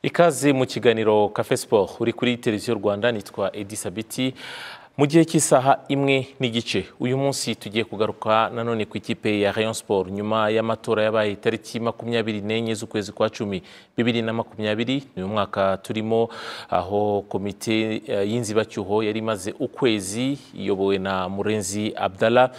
ikaze mu kiganiro cafe sport uri kuri televiziyo rwanda nitwa edi sabiti mu gihe cy'isaha imwe n'igice uyu munsi tugiye kugaruka nanone ku ikipe ya rayon sport nyuma y'amatora yabaye tariki makumyabiri n'enye z'ukwezi kwa cumi bibiri na makumyabiri ni umwaka turimo aho komite eh, y'inzibacyuho yari imaze ukwezi iyobowe na murenzi abdallah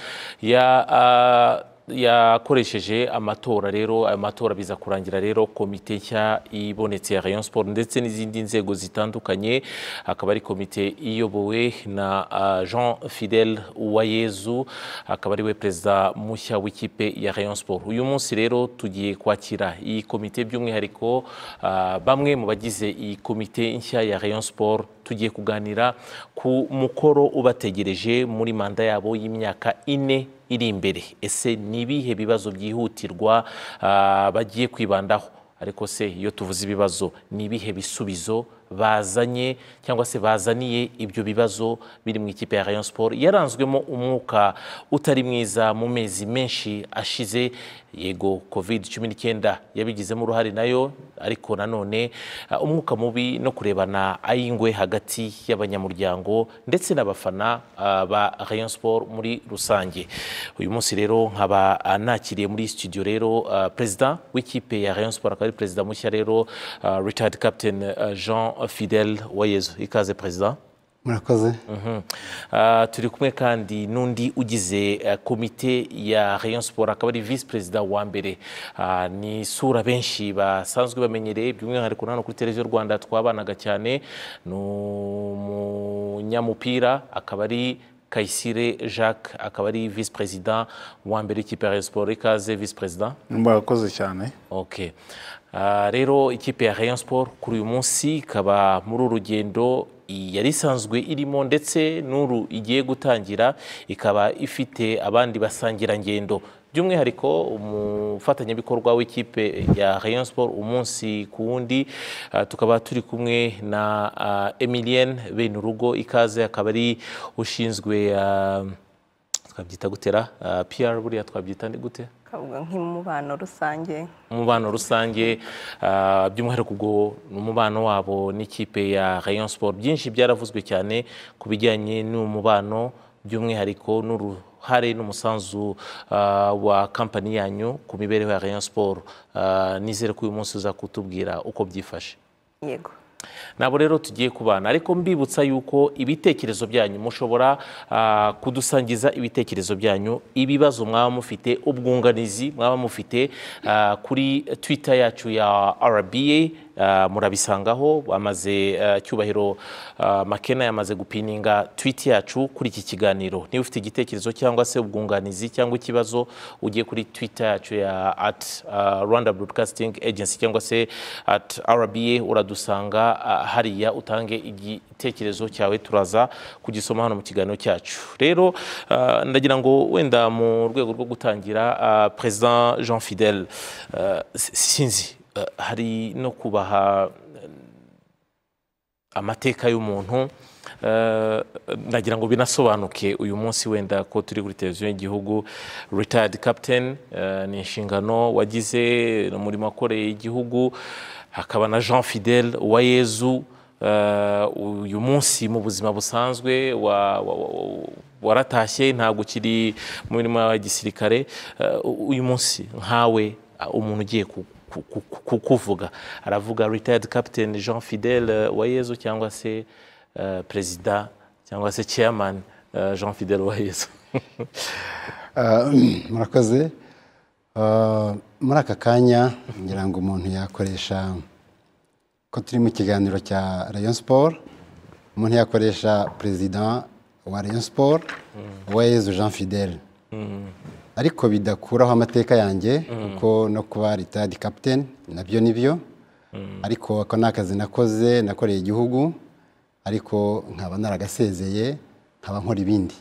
ya ah, yakoresheje amatora rero ayo matora biza kurangira rero komite nshya ibonetse ya rayon sport ndetse n'izindi nzego zitandukanye akaba ari komite iyobowe na ah, jean fidel uwayezu akaba ari we perezida mushya w'ikipe ya rayon sport uyu munsi rero tugiye kwakira iyi komite by'umwihariko ah, bamwe mu bagize iyi komite nshya ya rayon sport tugiye kuganira ku mukoro ubategereje muri manda yabo y'imyaka ine iri imbere ese ni ibihe bibazo byihutirwa ah, bagiye kwibandaho ariko se iyo tuvuze ibibazo ni ibihe bisubizo bazanye cyangwa se bazaniye ibyo bibazo biri mu ikipe ya rayon sport yaranzwemo umwuka utari mwiza mu mezi menshi ashize yego covid cumi n'icyenda yabigizemo uruhare nayo ariko nanone ah, umwuka mubi no kurebana ay'ingwe hagati y'abanyamuryango ndetse n'abafana ah, ba rayon sport muri rusange uyu munsi rero nkaba ah, nakiriye muri studio rero ah, perezida w'ikipe ya rayon sport akaba ari perezida mushya rero ah, richard captain ah, jean fidel wayezu ikaze perezida murakoze Ah, turi kumwe kandi n'undi ugize eh, komite ya rayon sport akaba ari visi perezida wa mbere Ah, ni isura benshi basanzwe bamenyereye by'umwihariko na hano kuri televiziyo rwanda twabanaga cyane ni umunyamupira akaba ari kayisire jacques akaba ari visi perezida wa mbere w'ikipe ya rayon sport ikaze visi perezida murakoze cyane Ok. Ah, rero ikipe ya Rayon Sport kuri uyu munsi ikaba muri uru rugendo i- yari isanzwe irimo ndetse n'uru igiye gutangira ikaba ifite abandi basangirangendo by'umwihariko umufatanyabikorwa w'ikipe ya Rayon Sport umunsi ku wundi ah, tukaba turi kumwe na ah, Emilienne Benurugo ikaze akaba ari ushinzwe ah, twabyita gutera ah, PR buriya twabyita nde- gute kavuga nk'umubano rusange umubano rusange ah, by'umwihariko ubwo ni umubano wabo n'ikipe ya rayon sport byinshi byaravuzwe cyane ku bijyanye n'umubano by'umwihariko n'uruhare n'umusanzu ah, wa kampani yanyu ku mibereho ya rayon sport Ah, nizere ko uyu munsi uza kutubwira uko byifashe yego nabo rero tugiye kubana ariko mbibutsa yuko ibitekerezo byanyu mushobora ah, kudusangiza ibitekerezo byanyu ibibazo mwaba mufite ubwunganizi mwaba mufite ah, kuri twitter yacu ya rba ah, murabisangaho bamaze ah, cyubahiro ah, makena yamaze gupininga tweet yacu kuri iki kiganiro niba ufite igitekerezo cyangwa se ubwunganizi cyangwa ikibazo ugiye kuri twitter yacu ya at ah, rwanda broadcasting agency cyangwa se at rba uradusanga ah, hariya utange igitekerezo cyawe turaza kugisoma hano mu kiganiro cyacu rero ah, ndagira ngo wenda mu rwego rwo gutangira ah, president jean fidel ah, s- sinzi ah, hari no kubaha amateka y'umuntu eh, ndagira ngo binasobanuke uyu munsi wenda ko turi kuri televiziyo y'igihugu retired captain eh, ni inshingano wagize ni umurimo wakoreye igihugu hakaba na jean fidel uwayezu eh, uyu munsi mu buzima busanzwe wa- wa- wa- waratashye ntabwo ukiri mu mirimo ya gisirikare Eh, uyu munsi nkawe ah, umuntu ugiye ku ku- ku- ku- kuvuga aravuga retired captain jean fidel eh, wayezu cyangwa se eh, perezida cyangwa se chairman eh, jean fidel wayezu Ah, murakoze Ah, muri aka kanya ngira ngo umuntu yakoresha ko turi mu kiganiro cya rayon sport umuntu yakoresha perezida wa rayon sport uwayezu jean fidel ariko bidakuraho amateka yanjye kuko no kuba ritadi captain nabyo ni byo ariko ako ni akazi nakoze nakoreye igihugu ariko nkaba naragasezeye nkaba nkora ibindi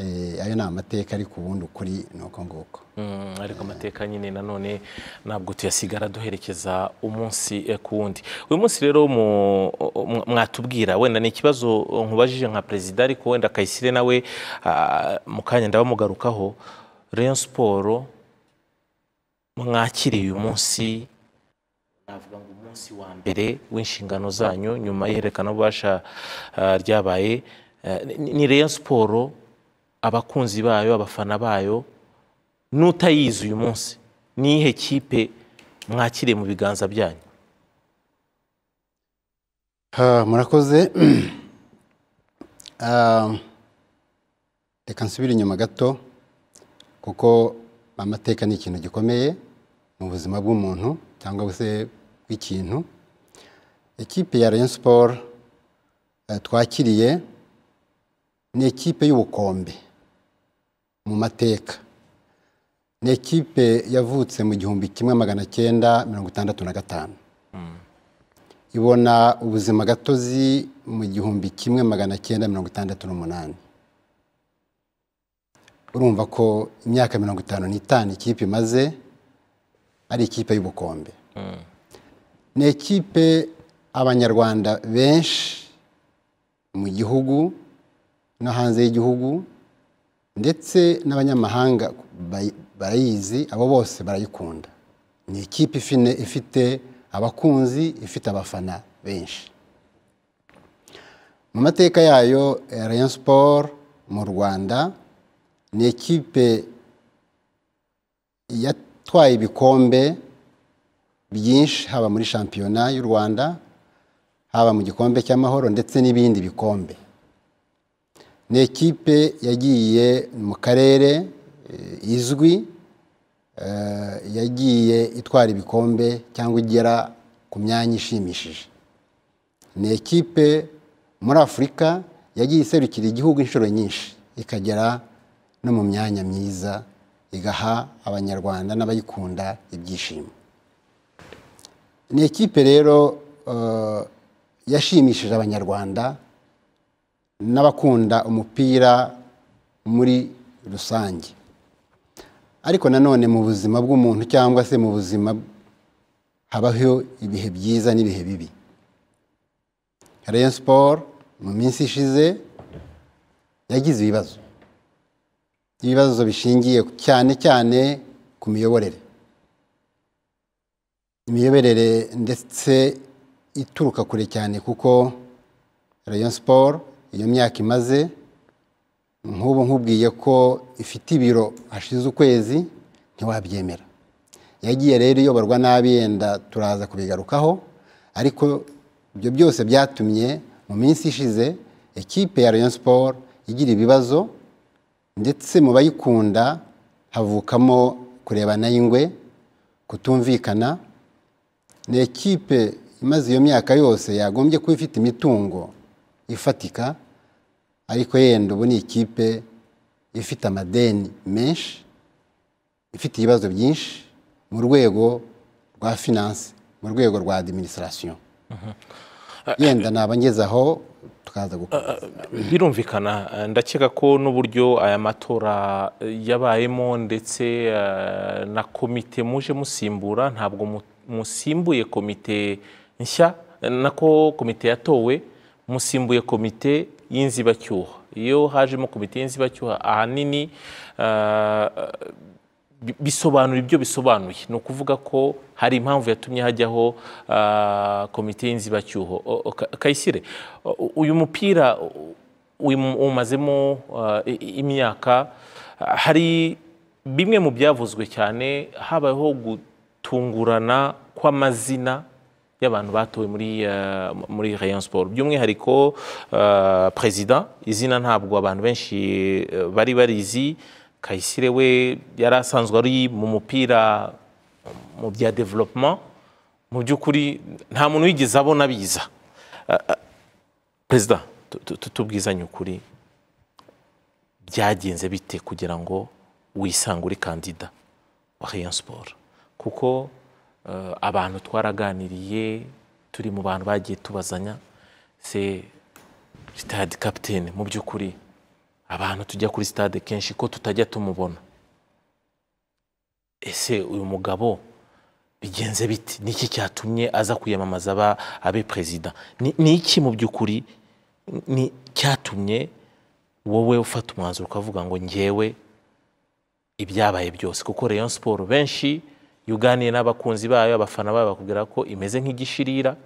Eh, ayo ni amateka ariko ubundi ukuri ni uko nguko Mm, ariko amateka nyine nanone ntabwo tuyasigara duherekeza umunsi eh, ku wundi uyu munsi rero mu- mu- mwatubwira wenda ni ikibazo nkubajije nka perezida ariko wenda kayisire nawe ah, mu kanya ndabamugarukaho rayon siporo mwakiriye uyu munsi navuga ngo umunsi wa mbere w'inshingano zanyu nyuma y'ihererekana ryabaye eh, ni- ni Rayon siporo abakunzi bayo abafana bayo n'utayizi uyu munsi niyihe kipe mwakiriye mu biganza byanyu Ah, murakoze Ah, reka nsubire inyuma gato kuko amateka ni ikintu gikomeye mu buzima bw'umuntu cyangwa se bw'ikintu ikipe ya rayon siporo twakiriye ni ikipe y'ubukombe mu mateka ni ikipe yavutse mu gihumbi kimwe magana cyenda mirongo itandatu na gatanu ibona ubuzima gatozi mu gihumbi kimwe magana cyenda mirongo itandatu n'umunani urumva ko imyaka mirongo itanu n'itanu ikipe imaze ari ikipe y'ubukombe ni ikipe abanyarwanda benshi mu gihugu no hanze y'igihugu ndetse n'abanyamahanga bay- barayizi abo bose barayikunda ni ikipe ifine- ifite abakunzi ifite abafana benshi mu mateka yayo eh, rayon sport mu rwanda ni ikipe yatwaye ibikombe byinshi haba muri shampiyona y'u rwanda haba mu gikombe cy'amahoro ndetse n'ibindi bikombe ni ikipe yagiye mu karere eh, izwi eh, yagiye itwara ibikombe cyangwa igera ku myanya ishimishije ni ikipe muri afurika yagiye iserukira igihugu inshuro nyinshi ikagera no mu myanya myiza igaha abanyarwanda n'abayikunda ibyishimo ni ikipe rero eh, yashimishije abanyarwanda n'abakunda umupira muri rusange ariko nanone mu buzima bw'umuntu cyangwa se mu buzima habaho ibihe byiza n'ibihe bibi rayon siporo mu minsi ishize yagize ibibazo ibibazo bishingiye cyane cyane ku miyoborere imiyoborere ndetse ituruka kure cyane kuko rayon siporo iyo myaka imaze nk'ubu nkubwiye ko ifite ibiro hashize ukwezi ntiwabyemera yagiye rero iyoborwa nabi yenda turaza kubigarukaho ariko ibyo byose byatumye mu minsi ishize ikipe ya rayon siporo igira ibibazo ndetse mu bayikunda havukamo kurebana ingwe kutumvikana ni ikipe imaze iyo myaka yose yagombye kuba ifite imitungo ifatika ariko yenda ubu ni ikipe ifite amadeni menshi ifite ibibazo byinshi mu rwego rwa finance mu rwego rwa administration yenda naba ngeze aho tukaza gukomeza birumvikana eh, ndakeka ko n'uburyo aya matora eh, yabayemo ndetse eh, na komite muje musimbura ntabwo mu- musimbuye komite nshya eh, nako komite yatowe musimbuye komite y'inzibacyuho iyo hajemo komite y'inzibacyuho ahanini eh, bi- bisobanura ibyo bisobanuye ni ukuvuga ko hari impamvu yatumye hajyaho ah, komite y'inzibacyuho O- o- Ka- kayisire u- uyu mupira u- uyu- umazemo ah, i- i- imyaka ah, hari bimwe mu byavuzwe cyane habayeho gutungurana kw'amazina y'abantu batowe muri eh, muri Rayon Sport by'umwihariko eh, perezida izina ntabwo abantu benshi eh, bari barizi Kayisire we yari asanzwe ari mu mupira mu bya development mu by'ukuri nta muntu wigeze abona biza Eh, eh, perezida tu- tu- tu- tubwizanye ukuri byagenze bite kugira ngo wisange uri kandida wa Rayon Sport kuko eh, abantu twaraganiriye turi mu bantu bagiye tubazanya se sitade kapitene mu by'ukuri abantu tujya kuri sitade kenshi ko tutajya tumubona ese uyu mugabo bigenze biti ni iki cyatumye aza kwiyamamaza aba abe perezida Ni- ni iki mu by'ukuri ni- cyatumye wowe ufata umwanzuro ukavuga ngo ngewe ibyabaye byose kuko Rayon Sport benshi yuganiye n'abakunzi bayo abafana bayo bakubwira ko imeze nk'igishirira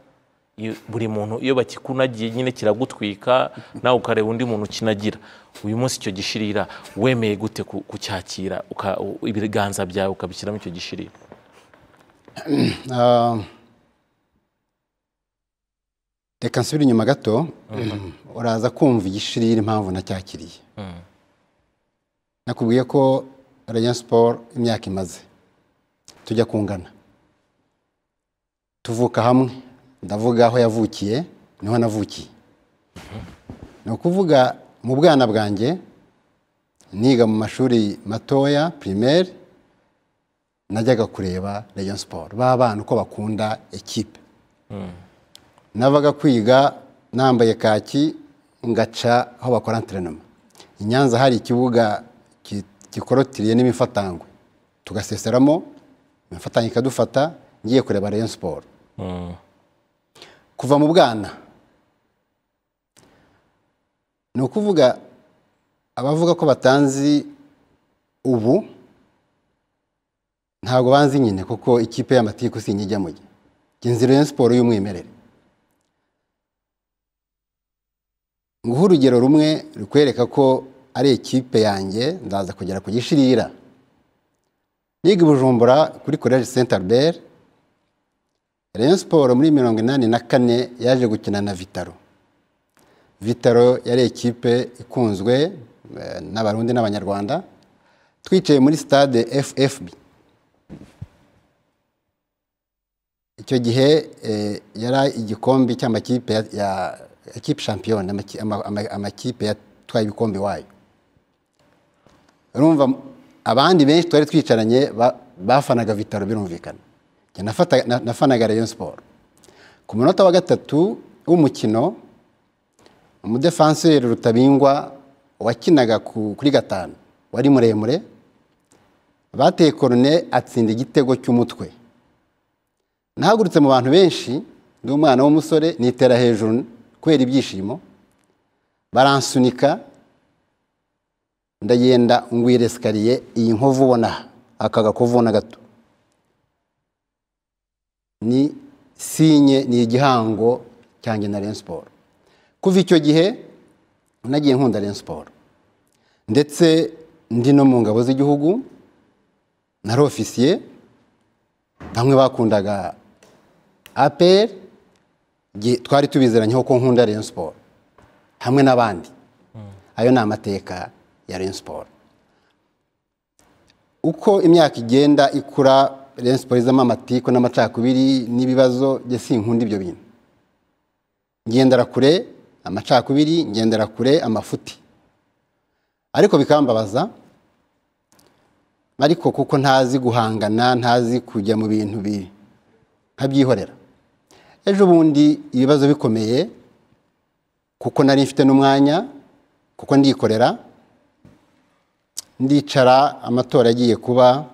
Iyo- buri muntu iyo bakikunagiye nyine kiragutwika nawe ukareba undi muntu ukinagira uyu munsi icyo gishirira wemeye gute ku- kucyakira uka- u- ibiganza byawe ukabishyiramo icyo gishirira Ah, reka nsubire inyuma gato uraza kumva igishirira impamvu nacyakiriye nakubwiye ko Rayon Sport imyaka imaze tujya kungana tuvuka hamwe ndavuga aho yavukiye niho navukiye ni ukuvuga mu bwana bwanjye niga mu mashuri matoya primaire najyaga kureba Rayon Sport b'abana uko bakunda ekipe navaga kwiga nambaye kaki ngaca aho bakora enterinoma i Nyanza hari ikibuga ki- gikorotiriye n'imifatangwe tugaseseramo imifatangwe ikadufata ngiye kureba Rayon Sport kuva mu bwana ni ukuvuga abavuga ko batanzi ubu ntabwo banzi nyine kuko ikipe y'amatiku si njya mu gihe inzira ya siporo y'umwimerere nguhe urugero rumwe rukwereka ko ari ikipe yanjye ndaza kugera ku gishirira niga i bujumbura kuri college saint albert rayon siporo muri mirongo inani na kane yaje gukina na vitaro vitaro yari ikipe ikunzwe eh, n'abarundi n'abanyarwanda twicaye muri stade ffb icyo gihe eh, yari igikombe cy'amakipe ya- ya ekipe shampiyona amaki- ama- ama- amakipe yatwaye ibikombe iwayo urumva abandi benshi twari twicaranye ba- bafanaga vitaro birumvikana Njye nafata- na- nafanaga rayon siporo ku munota wa gatatu w'umukino umudefanseri rutabingwa wakinaga ku- kuri gatanu wari muremure bateye korone atsinda igitego cy'umutwe nahagurutse mu bantu benshi ndi umwana w'umusore nitera hejuru kubera ibyishimo baransunika ndagenda ngwira esikariye iyi nkovu ubona aha, aka gakovu na gato ni sinye ni igihango cyanjye na Rayon Sport kuva icyo gihe nagiye nkunda Rayon Sport ndetse ndi no mu ngabo z'igihugu nari ofisiye bamwe bakundaga aperi twari tubizeranye ko nkunda Rayon Sport hamwe n'abandi ayo ni amateka ya Rayon Sport uko imyaka igenda ikura Rayon Sport izamo amatiku n'amacakubiri n'ibibazo njye sinkunda ibyo bintu ngendera kure amacakubiri ngendera kure amafuti ariko bikambabaza ariko kuko ntazi guhangana ntazi kujya mu bintu bi- nkabyihorera ejo bundi ibibazo bikomeye kuko nari mfite n'umwanya kuko ndikorera ndicara amatora agiye kuba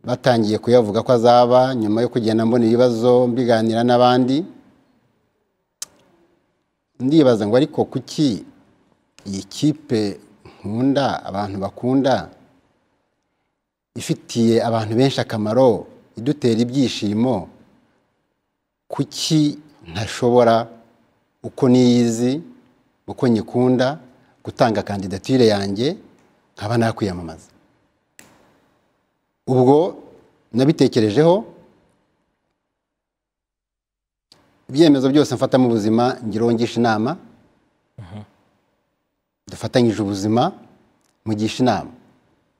batangiye kuyavuga ko azaba nyuma yo kugenda mbona ibibazo mbiganira n'abandi ndibaza ngo ariko kuki iyi kipe nkunda abantu bakunda ifitiye abantu benshi akamaro idutera ibyishimo kuki ntashobora uko niyizi uko nyikunda gutanga kandidatire yanjye nkaba nakwiyamamaza ubwo nabitekerejeho ibyemezo byose mfata mu buzima ngiraho ngisha inama dufatanyije ubuzima mugisha inama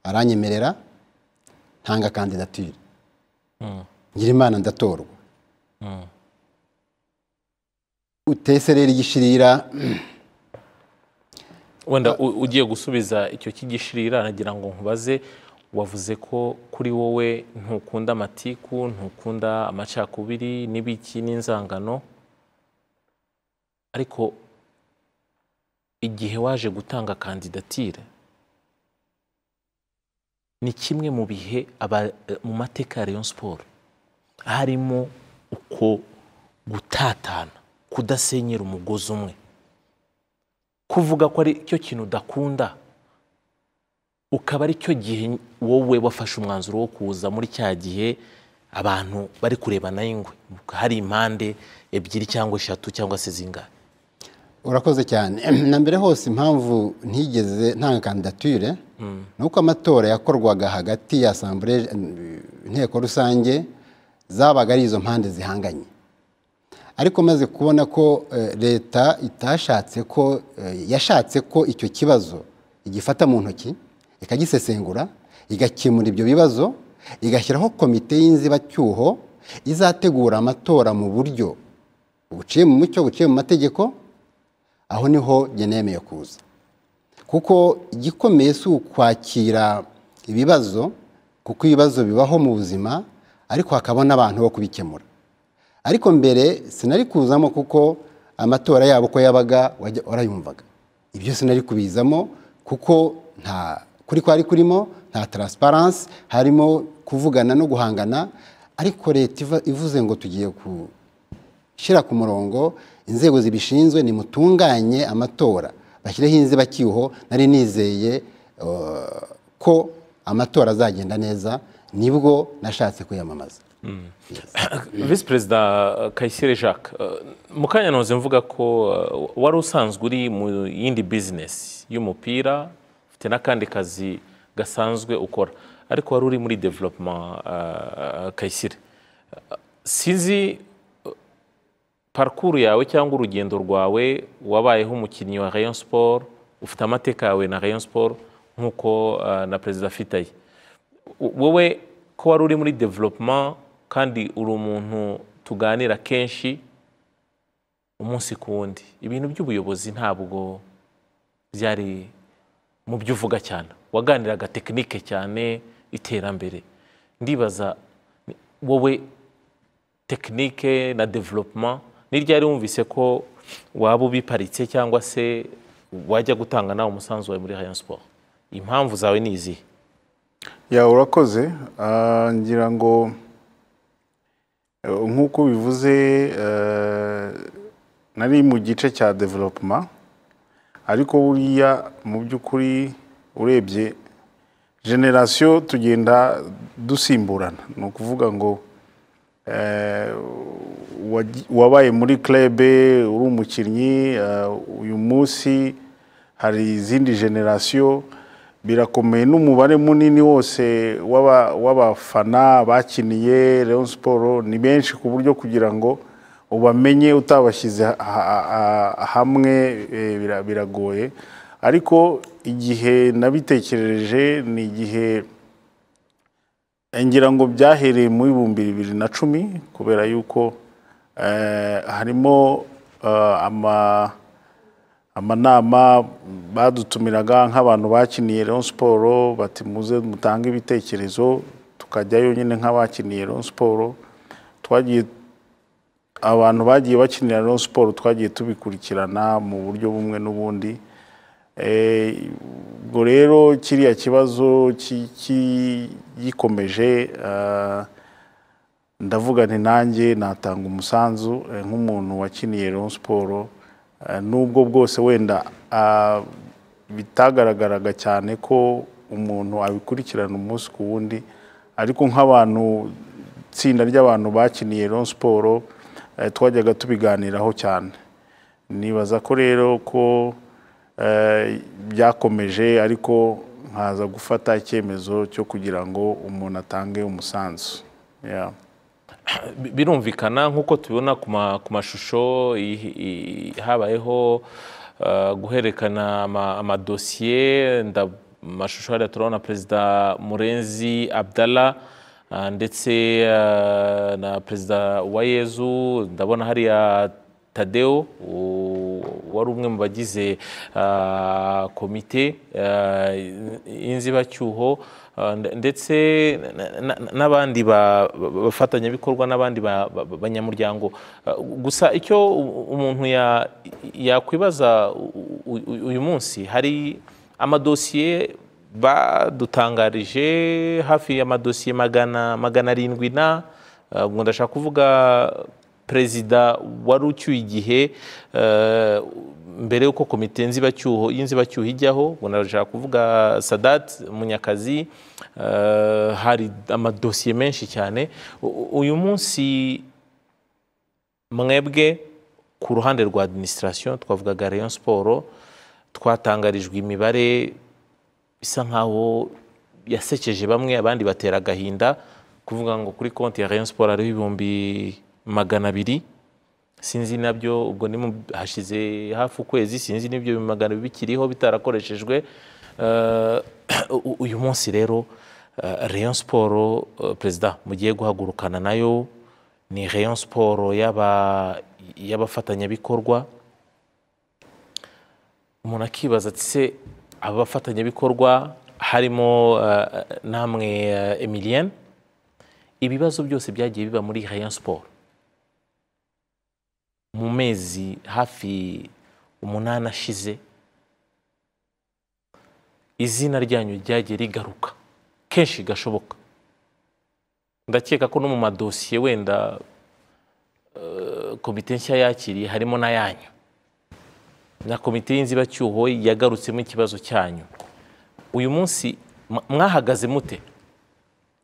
aranyemerera ntanga kandidatire ngira imana ndatorwa utese rero igishirira wenda u- ugiye gusubiza icyo cy'igishirira nagira ngo nkubaze wavuze ko kuri wowe ntukunda amatiku ntukunda amacakubiri n'ibiki n'inzangano ariko igihe waje gutanga kandidatire ni kimwe mu bihe aba- mu mateka ya Rayon Sport harimo uko gutatana kudasenyera umugozi umwe kuvuga ko ari cyo kintu udakunda ukaba ari cyo gihe wowe wafashe umwanzuro wo kuza muri cya gihe abantu bari kurebana ingwe hari impande ebyiri cyangwa eshatu cyangwa se zingahe urakoze cyane na mbere hose impamvu ntigeze ntanga kandidatire ni uko amatora yakorwaga hagati ya asambure inteko rusange zabaga ari izo mpande zihanganye ariko maze kubona ko eh, leta itashatse ko eh, yashatse ko icyo kibazo igifata mu ntoki ikagisesengura igakemura ibyo bibazo igashyiraho komite y'inzibacyuho izategura amatora mu buryo buciye mu mucyo buciye mu mategeko aho niho njye nemeye kuza kuko igikomeye si ukwakira ibibazo kuko ibibazo bibaho mu buzima ariko hakaba n'abantu bo kubikemura ariko mbere sinari kuzamo kuko amatora yabo ko yabaga wajya warayumvaga ibyo sinari kubizamo kuko nta kuri kwari kurimo nta taransiparansi harimo kuvugana no guhangana ariko leta iva- ivuze ngo tugiye ku shyira ku murongo inzego zibishinzwe nimutunganye amatora bashyireho inzibacyuho nari nizeye eh, ko amatora azagenda neza nibwo nashatse kwiyamamaza visi perezida kayisire jacques eh, mu kanya ntuze mvuga ko eh, wari usanzwe uri mu yindi bizinesi y'umupira ufite n'akandi kazi gasanzwe ukora ariko wari uri muri developuma kayisire Eh, sinzi eh, parikuru yawe cyangwa urugendo rwawe wabayeho umukinnyi wa rayon siporo ufite amateka yawe na rayon siporo nk'uko eh, na perezida afitaye wowe ko wari uri muri development kandi uri umuntu tuganira kenshi umunsi ku wundi ibintu by'ubuyobozi ntabwo byari mu byo uvuga cyane waganiraga tekinike cyane iterambere ndibaza ni- wowe tekinike na development ni ryari wumvise ko waba ubiparitse cyangwa se wajya gutanga nawe umusanzu wawe muri rayon sport impamvu zawe ni izihe ya urakoze Ah, ngira ngo eh, nk'uko bivuze eh, nari mu gice cya development ariko buriya mu by'ukuri urebye generasiyo tugenda dusimburana ni ukuvuga ngo eh, waji- wabaye muri klebe uri umukinnyi eh, uyu munsi hari izindi generasiyo birakomeye n'umubare munini wose w'aba- w'abafana bakiniye Rayon Sport ni benshi ku buryo kugira ngo ubamenye utabashyize ha- ha- ha- hamwe eh, bira- biragoye ariko igihe nabitekereje ni igihe ngira ngo byahereye mu bihumbi bibiri na cumi kubera yuko eh, harimo eh, ama- amanama badutumiraga nk'abantu bakiniye Rayon Sport bati muze mutange ibitekerezo tukajyayo nyine nk'abakiniye Rayon Sport twagiye abantu bagiye bakinira Rayon Sport twagiye tubikurikirana mu buryo bumwe n'ubundi Eh, ubwo rero kiriya kibazo ki- ki- gikomeje ah, ndavuga nti nanjye natanga umusanzu eh, nk'umuntu wakiniye Rayon Sport eh, nubwo bwose wenda ah, bitagaragaraga cyane ko umuntu abikurikirana umunsi ku wundi ariko nk'abantu itsinda ry'abantu bakiniye Rayon Sport eh, twajyaga tubiganiraho cyane nibaza ko rero ko eh, byakomeje ariko nkaza gufata icyemezo cyo kugira ngo umuntu atange umusanzu Yeah. Bi- birumvikana nk'uko tubibona ku ma- ku mashusho i- i- habayeho uh, guhererekana ama- amadosiye nda mu mashusho hariya turabona perezida murenzi abdalla uh, ndetse uh, na perezida wa yezu ndabona hariya tadeo u- wari umwe mu bagize uh, komite uh, y'inzibacyuho uh, nde- ndetse na- na- n'abandi ba- ba- bafatanyabikorwa n'abandi ba- ba- ba- banyamuryango Uh, gusa icyo u- umuntu ya- yakwibaza u- u- uyu munsi hari amadosiye badutangarije hafi y'amadosiye magana magana arindwi na uh, ubwo ndashaka kuvuga perezida wari ucyuye igihe eh, mbere y'uko komite nzibacyuho y'inzibacyuho ijyaho ubwo nashaka kuvuga sadati munyakazi eh, hari amadosiye menshi cyane U- u- uyu munsi mwebwe ku ruhande rwa administration twavugaga rayon siporo twatangarijwe imibare bisa nkaho yasekeje bamwe abandi batera agahinda kuvuga ngo kuri konti ya rayon siporo hariho ibihumbi magana abiri sinzi nabyo ubwo ni mu- hashize hafi ukwezi sinzi n'ibyo bihumbi magana abiri bikiriho bitarakoreshejwe Eh, u- u- uyu munsi rero eh, rayon siporo eh, perezida mugiye guhagurukana nayo ni rayon siporo y'aba- y'abafatanyabikorwa umuntu akibaza ati se aba bafatanyabikorwa harimo eh, namwe eh, emilienne ibibazo byose byagiye biba muri rayon siporo mu mezi hafi umunani ashize izina ryanyu ryagiye rigaruka kenshi gashoboka ndakeka ko no mu madosiye wenda eh, komite nshya yakiriye harimo n'ayanyu na komite y'inzibacyuho yagarutsemo ikibazo cyanyu uyu munsi mwa- mwahagaze mute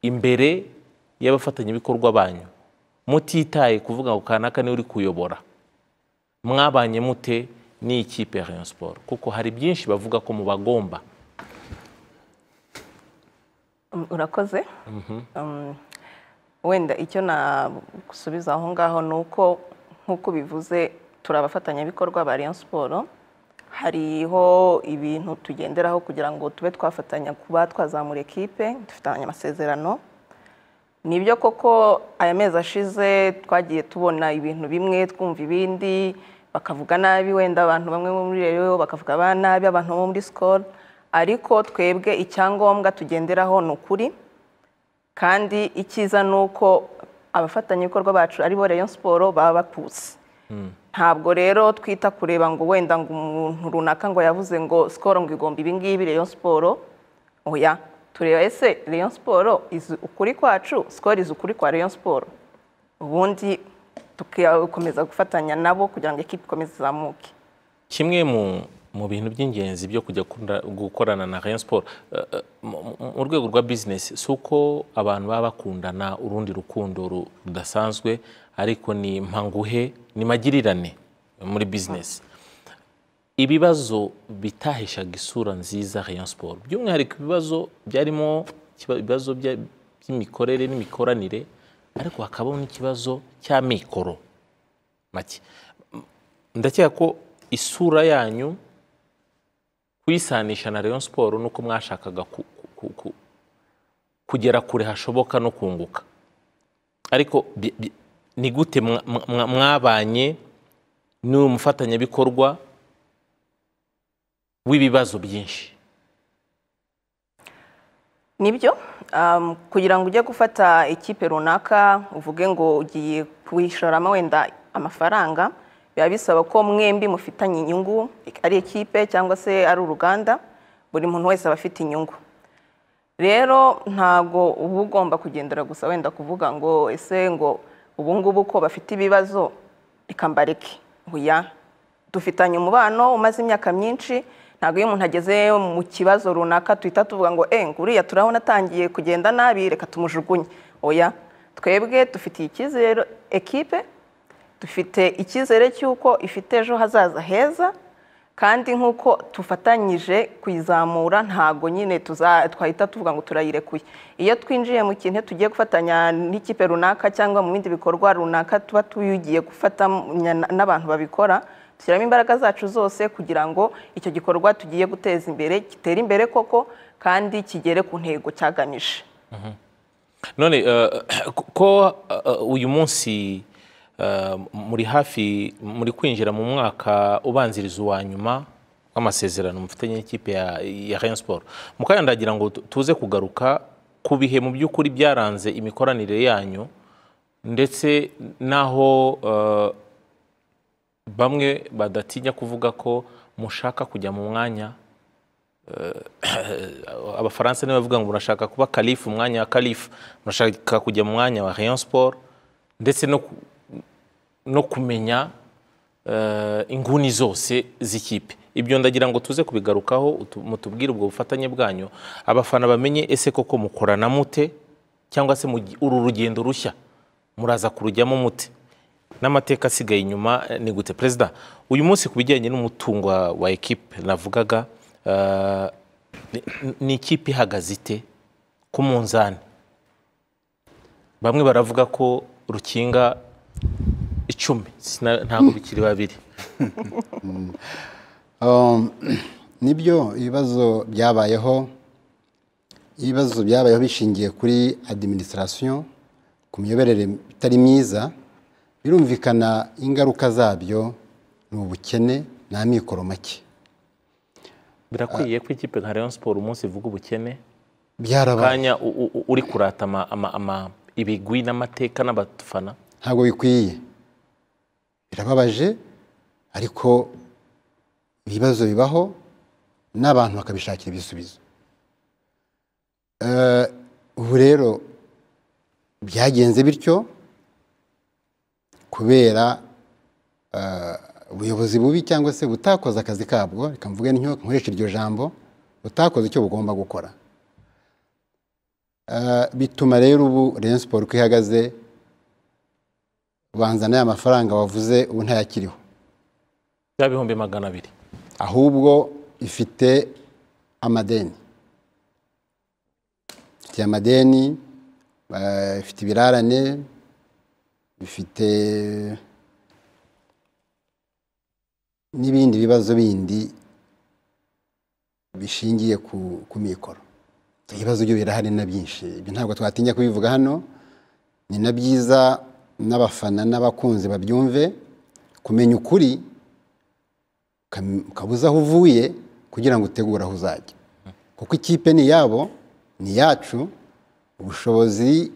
imbere y'abafatanyabikorwa banyu mutitaye kuvuga ngo kanaka niwe uri kuyobora mwabanye mute n'ikipe ya rayon siporo kuko hari byinshi bavuga ko mubagomba Um, urakoze Um, wenda icyo nagusubiza aho ngaho ni uko nk'uko ubivuze turi abafatanyabikorwa ba Rayon Sport hariho ibintu tugenderaho kugira ngo tube twafatanya kuba twazamura ekipe dufitanye amasezerano ni byo koko aya mezi ashize twagiye tubona ibintu bimwe twumva ibindi bakavuga nabi wenda abantu bamwe bo muri reyo bakavuga ba nabi abantu bo muri sikoro ariko twebwe icyangombwa tugenderaho ni ukuri kandi icyiza ni uko abafatanyabikorwa bacu aribo reyo siporo baba batutse ntabwo rero twita kureba ngo wenda ngo umuntu runaka ngo yavuze ngo sikoro ngo igomba ibingibi reyo siporo oya tureba ese reyo siporo izi ukuri kwacu sikoro izi ukuri kwa reyo siporo ubundi tugakomeza gufatanya nabo kugira ngo ekipa ikomeze izamuke kimwe mu mu bintu by'ingenzi byo kujya kunda- gukorana na Rayon Sport eh, eh, mu- mu- mu rwego rwa business si uko abantu baba bakundana urundi rukundo ru- rudasanzwe ariko ni mpanguhe ni magirirane muri business ibibazo bitahishaga isura nziza Rayon Sport by'umwihariko ibibazo byarimo ikiba- ibibazo bya- by'imikorere n'imikoranire ariko hakabaho n'ikibazo cy'amikoro make ndakeka ko isura yanyu kuyisanisha na Rayon Sport nuko mwashakaga ku- ku- ku- kugera kure hashoboka no kunguka ariko bi- bi- ni gute mwa- mwa- mwabanye n'uyu mufatanyabikorwa w'ibibazo byinshi nibyo um, kugira ngo ujye gufata ikipe runaka uvuge ngo ugiye kuyishoramo wenda amafaranga biba bisaba ko mwembi mufitanye inyungu ari ikipe cyangwa se ari uruganda buri muntu wese aba afite inyungu rero ntago uba ugomba kugendera gusa wenda kuvuga ngo ese ngo ubu ngubu ko bafite ibibazo reka mbareke oya dufitanye umubano umaze imyaka myinshi ntabwo iyo umuntu ageze mu kibazo runaka tuhita tuvuga ngo eh ngo uriya turabona atangiye kugenda nabi reka tumujugunye oya twebwe dufitiye icyizere ekipe dufite icyizere cy'uko ifite ejo hazaza heza kandi nk'uko tufatanyije kuyizamura ntabwo nyine tuza- twahita tuvuga ngo turayirekuye iyo twinjiye mu kintu tugiye gufatanya n'ikipe runaka cyangwa mu bindi bikorwa runaka tuba tugiye gufatanya na- n'abantu babikora dushyiramo imbaraga zacu zose kugira ngo icyo gikorwa tugiye guteza imbere gitere imbere koko kandi kigere ku ntego cyagamije none eh, ko eh, uyu munsi eh, muri hafi muri kwinjira mu mwaka ubanziriza uwa nyuma w'amasezerano mufitanye n'ikipe ya ya Rayon Sport mu kanya ndagira ngo tu- tuze kugaruka ku bihe mu by'ukuri byaranze imikoranire yanyu ndetse n'aho eh, bamwe badatinya kuvuga ko mushaka kujya mu mwanya abafaransa nibo bavuga ngo murashaka kuba kalifu umwanya wa kalifu murashaka kujya mu mwanya wa rayon sport ndetse no ku- no kumenya eh, inguni zose z'ikipe ibyo ndagira ngo tuze kubigarukaho utu- mutubwire ubwo bufatanye bwanyu abafana bamenye ese koko mukorana mute cyangwa se mugi- uru rugendo rushya muraza kurujyamo mute n'amateka asigaye inyuma eh, ni gute perezida uyu munsi ku bijyanye n'umutungo wa- wa ekipe navugaga eh, ni- ni ikipe ihagaze ite ku munzani bamwe baravuga ko rukinga icumi Sina- ntabwo bikiri babiri Um, nibyo ibibazo byabayeho ibibazo byabayeho bishingiye kuri administration ku miyoborere itari myiza birumvikana ingaruka zabyo ni ubukene nta mikoro make birakwiye ko ikipe nka Rayon Sport umunsi ivuga ubukene byarabaye kanya u- u- u- uri kurata ama- ama- ama- ibigwi n'amateka n'abafana ntabwo bikwiye birababaje ariko ibibazo bibaho n'abantu bakabishakira ibisubizo Eh, ubu rero byagenze bityo kubera eh, ubuyobozi bubi cyangwa se butakoze akazi kabwo reka mvuge ntyo nkoresha iryo jambo butakoze icyo bugomba gukora Eh, bituma rero ubu Rayon Sport uko ihagaze ubanza n'aya mafaranga wavuze ubu ntayakiriho bya bihumbi magana abiri ahubwo ifite amadeni ifite amadeni eh, ifite ibirarane ifite n'ibindi bibazo bindi bishingiye ku, ku mikoro ibibazo byo birahari na byinshi ibyo ntabwo twatinya kubivuga hano ni na byiza n'abafana n'abakunzi babyumve kumenya ukuri ukam- ukabuza aho uvuye kugira ngo utegure aho uzajya kuko ikipe ni iyabo ni iyacu ubushobozi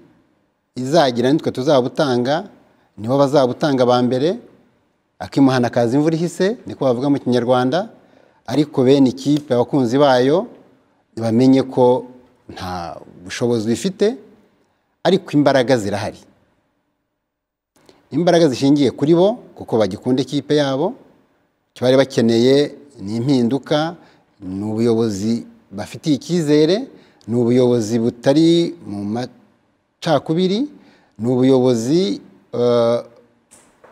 izagira nitwe tuzabutanga nibo bazabutanga ba mbere akimuhana kaza imvura ihise niko bavuga mu kinyarwanda ariko bene ikipe abakunzi bayo bamenye ko nta bushobozi bifite ariko imbaraga zirahari imbaraga zishingiye kuri bo kuko bagikunda ikipe yabo icyo bari bakeneye ni impinduka ni ubuyobozi bafitiye icyizere ni ubuyobozi butari mu macakubiri ni ubuyobozi eh,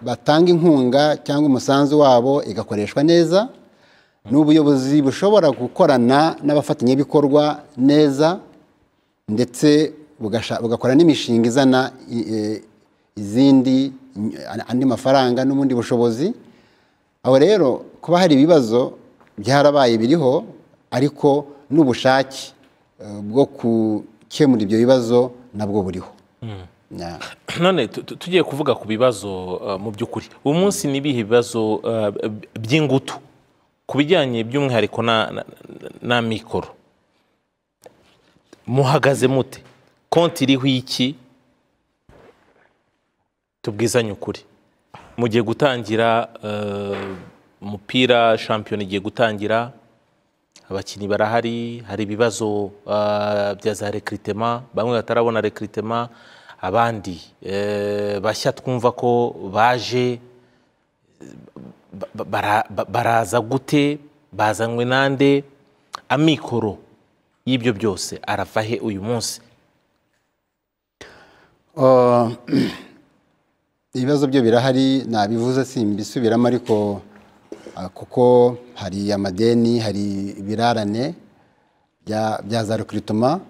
batanga inkunga cyangwa umusanzu wabo igakoreshwa neza ni ubuyobozi bushobora gukorana n'abafatanyabikorwa neza ndetse bugasha- bugakora n'imishinga izana i- eh, izindi andi mafaranga n'ubundi bushobozi aho rero kuba hari ibibazo byarabaye biriho ariko n'ubushake eh, bwo gukemura ibyo bibazo nabwo buriho Ya. none tu- tu- tugiye kuvuga ku bibazo eh, mu by'ukuri uyu munsi ni ibihe bibazo eh, b- by'ingutu ku bijyanye by'umwihariko na- na- na mikoro muhagaze mute konti iriho iki tubwizanye ukuri mugiye gutangira eh, umupira shampiyona igiye gutangira abakinnyi barahari hari ibibazo eh, bya za rekiritema bamwe batarabona rekiritema abandi eh, bashya twumva ko baje ba- ba- bara- ba- baraza gute bazanywe nande amikoro y'ibyo byose arava he uyu munsi Uh, ibibazo byo birahari nabivuze simbisubiramo ariko uh, kuko hari amadeni hari ibirarane bya bya za rekiritoma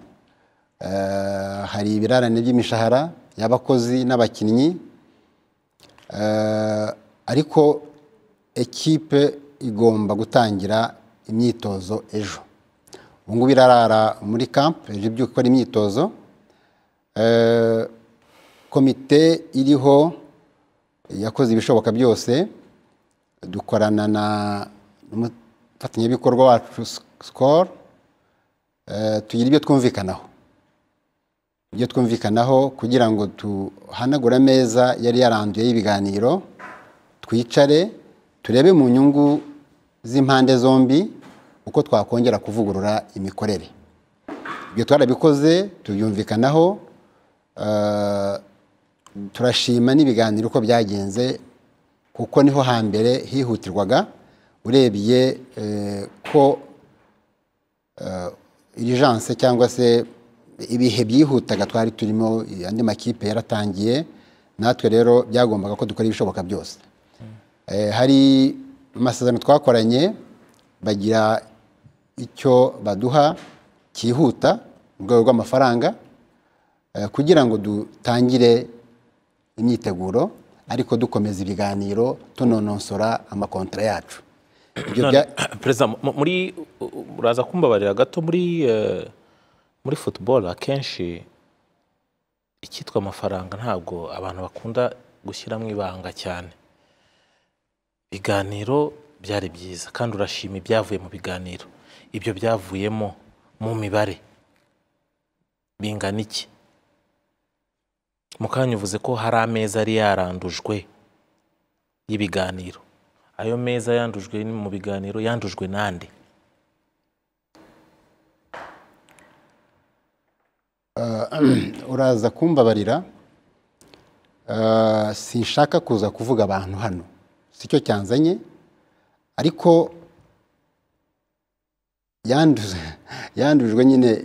hari ibirarane by'imishahara y'abakozi n'abakinnyi Uh, ariko ekipe igomba gutangira imyitozo ejo ubu ngubu irarara muri kampu ejo ibyuka ikora imyitozo Eh, komite iriho yakoze ibishoboka byose dukorana na n'umufatanyabikorwa wacu sikoro tugira ibyo twumvikanaho ibyo twumvikanaho kugira ngo tuhanagure ameza yari yaranduye y'ibiganiro twicare turebe mu nyungu z'impande zombi uko twakongera kuvugurura imikorere ibyo twarabikoze tubyumvikanaho eh, turashima n'ibiganiro uko byagenze kuko niho hambere hihutirwaga urebye eh, ko irijanse cyangwa se ibihe byihutaga twari turimo andi makipe yaratangiye natwe rero byagombaga ko dukora ibishoboka byose Eh, hari amasezerano twakoranye bagira icyo baduha cyihuta mu rwego rw'amafaranga eh, kugira ngo dutangire imyiteguro ariko dukomeza ibiganiro tunononsora amakontara yacu ibyo bya- perezida mu- muri uraza kumbabarira gato muri eh, muri football akenshi icyitwa amafaranga ntabwo abantu bakunda gushyiramo ibanga cyane ibiganiro byari byiza kandi urashima ibyavuye mu biganiro ibyo byavuyemo mu mibare bingana iki mu kanya uvuze ko hari ameza yari yarandujwe y'ibiganiro ayo meza yandujwe ni mu biganiro yandujwe n'andi uraza kumbabarira Ah, sinshaka kuza kuvuga abantu hano sicyo cyanzanye ariko yanduze yandujwe nyine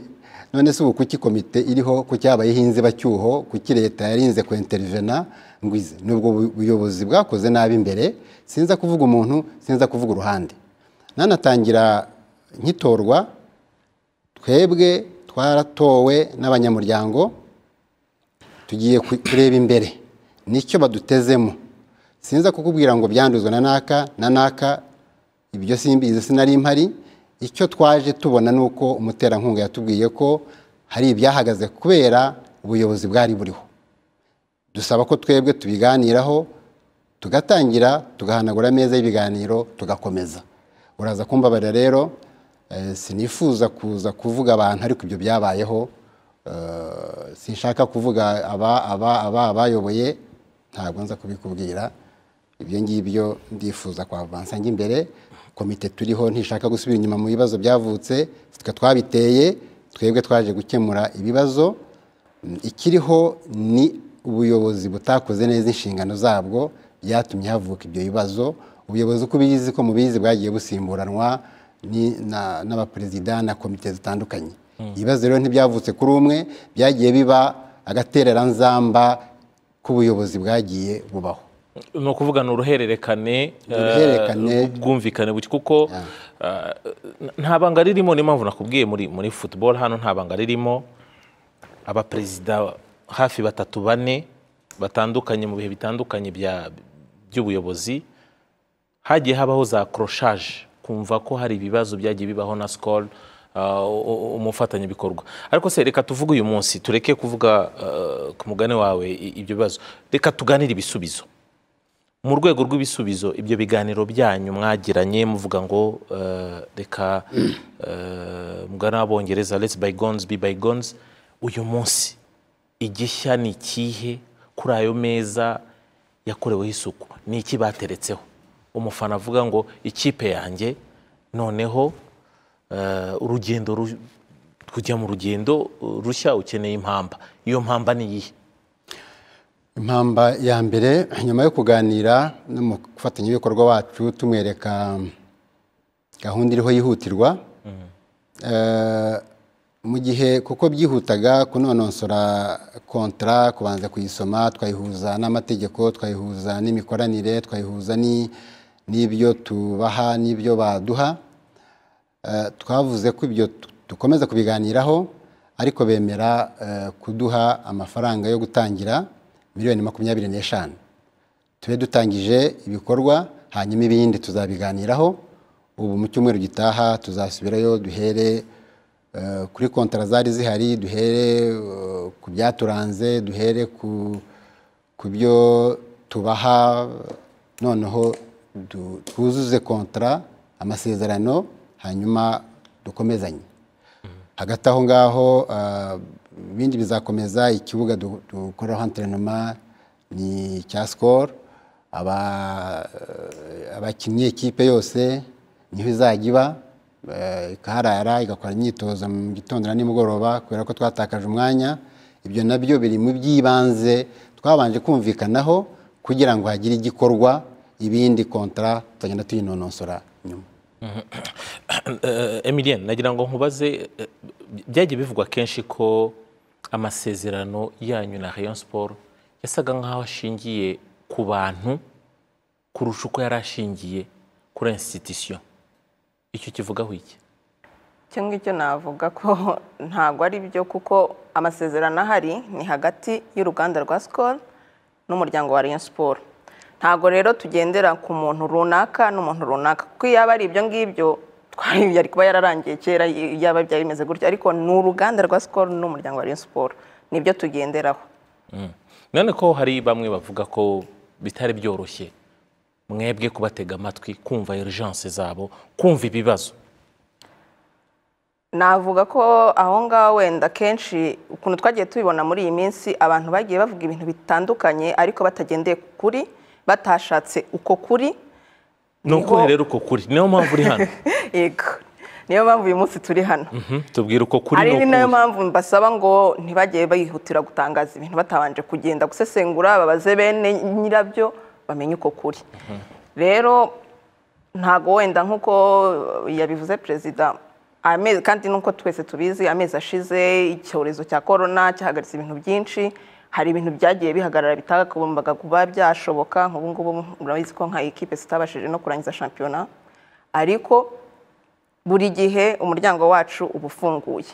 none se ubu kuki komite iriho ku cyabayeho inzibacyuho kuki leta yarinze ku intervena ngwize nubwo ubu- ubuyobozi bwakoze nabi imbere sinza kuvuga umuntu sinza kuvuga uruhande nanatangira nkitorwa twebwe twaratowe n'abanyamuryango tugiye ku- kureba imbere nicyo badutezemo sinza kukubwira ngo byanduzwe na naka na naka ibyo simbizi sinari mpari icyo twaje tubona ni uko umuterankunga yatubwiye ko hari ibyahagaze kubera ubuyobozi bwari buriho dusaba ko twebwe tubiganiraho tugatangira tugahanagura ameza y'ibiganiro tugakomeza uraza kumbabarira rero eh, sinifuza kuza kuvuga abantu ariko ibyo byabayeho eh, sinshaka kuvuga aba aba aba abayoboye ntabwo nza kubikubwira ibyo ngibyo ndifuza kwavansa njya imbere komite turiho ntishaka gusubira inyuma mu bibazo byavutse twe twabiteye twebwe twaje gukemura ibibazo ikiriho ni ubuyobozi butakoze neza inshingano zabwo byatumye havuka ibyo bibazo ubuyobozi uko ubizi ko mubizi bwagiye busimburanwa ni- na- n'abaperezida na komite zitandukanye ibibazo rero ntibyavutse kuri umwe byagiye biba agatereranzamba k'ubuyobozi bwagiye bubaho ni ukuvuga ni uruhererekane eh, Uruhererekane. ubwumvikane buke kuko eh, nta banga ririmo niyo mpamvu nakubwiye muri muri football hano nta banga ririmo abaperezida hafi batatu bane batandukanye mu bihe bitandukanye bya- by'ubuyobozi hagiye habaho za koroshaje kumva ko hari ibibazo byagiye bibaho na sikoro umufatanyabikorwa ariko se reka tuvuge uyu munsi tureke kuvuga eh, ku mugani wawe i- ibyo bibazo reka tuganire ibisubizo mu rwego rw'ibisubizo ibyo biganiro byanyu mwagiranye muvuga ngo eh, reka eh, mugana w'abongereza let's bygones be bygones uyu munsi igishya ni ikihe kuri ayo meza yakoreweho isuku ni iki bateretseho umufana avuga ngo ikipe yanjye noneho eh, urugendo ru- kujya mu rugendo eh, rushya ukeneye impamba iyo mpamba ni iyihe impamba ya mbere nyuma yo kuganira n'umufatanyabikorwa wacu tumwereka gahunda iriho yihutirwa Eh, mu gihe kuko byihutaga kunonosora kontara kubanza kuyisoma twayihuza n'amategeko twayihuza n'imikoranire twayihuza ni- n'ibyo tubaha n'ibyo baduha Eh, twavuze ko ibyo tu- dukomeza kubiganiraho ariko bemera eh, kuduha amafaranga yo gutangira miliyoni makumyabiri n'eshanu tube dutangije ibikorwa hanyuma ibindi tuzabiganiraho ubu mu cyumweru gitaha tuzasubirayo duhere eh, kuri kontara zari zihari duhere eh, ku byaturanze duhere ku ku byo tubaha noneho du- twuzuze kontara amasezerano hanyuma dukomezanye hagati aho ngaho ah, ibindi bizakomeza ikibuga du- dukoreraho anterinoma ni icya sikoro aba- eh, abakinnyi ikipe yose niho izajya iba eh, ikaharara igakora imyitozo mu gitondo na nimugoroba kubera ko twatakaje umwanya ibyo nabyo biri mu by'ibanze twabanje kumvikanaho kugira ngo hagire igikorwa ibindi kontara tugenda tuyinonosora nyuma emiliyeni nagira ngo nkubaze eh, byagiye bivugwa kenshi ko amasezerano yanyu na rayon siporo yasaga nk'aho ashingiye ku bantu kurusha uko yari ashingiye kuri insititisiyo icyo kivugaho iki icyo ngicyo navuga ko ntabwo ari byo kuko amasezerano ahari ni hagati y'uruganda rwa sikoro n'umuryango wa Rayon siporo ntabwo rero tugendera ku muntu runaka n'umuntu runaka kuko iyo aba ari ibyo ngibyo twari yari kuba yararangiye kera yaba byari bimeze gutya ariko ni uruganda rwa sikoro n'umuryango wa Rayon siporo nibyo tugenderaho none ko hari bamwe bavuga ko bitari byoroshye mwebwe kubatega amatwi kumva urgence zabo kumva ibibazo navuga ko aho ngaho wenda kenshi ukuntu twagiye tubibona muri iyi minsi abantu bagiye bavuga ibintu bitandukanye ariko batagendeye ku kuri batashatse uko kuri ni ukuri rero uko kuri niyo mpamvu uri hano yego niyo mpamvu uyu munsi turi hano Mhm, tubwira uko kuri ari ni nayo ukuri mpamvu mbasaba ngo ntibajye bihutira gutangaza ibintu batabanje kugenda gusesengura babaze bene nyirabyo bamenye uko kuri rero ntago wenda nk'uko yabivuze perezida amezi kandi n'uko twese tubizi amezi ashize icyorezo cya korona cyahagaritse ibintu byinshi hari ibintu byagiye bihagarara bitagombaga kuba byashoboka nk'ubu ngubu murabizi ko nka ekipe zitabashije no kurangiza shampiyona ariko buri gihe umuryango wacu uba ufunguye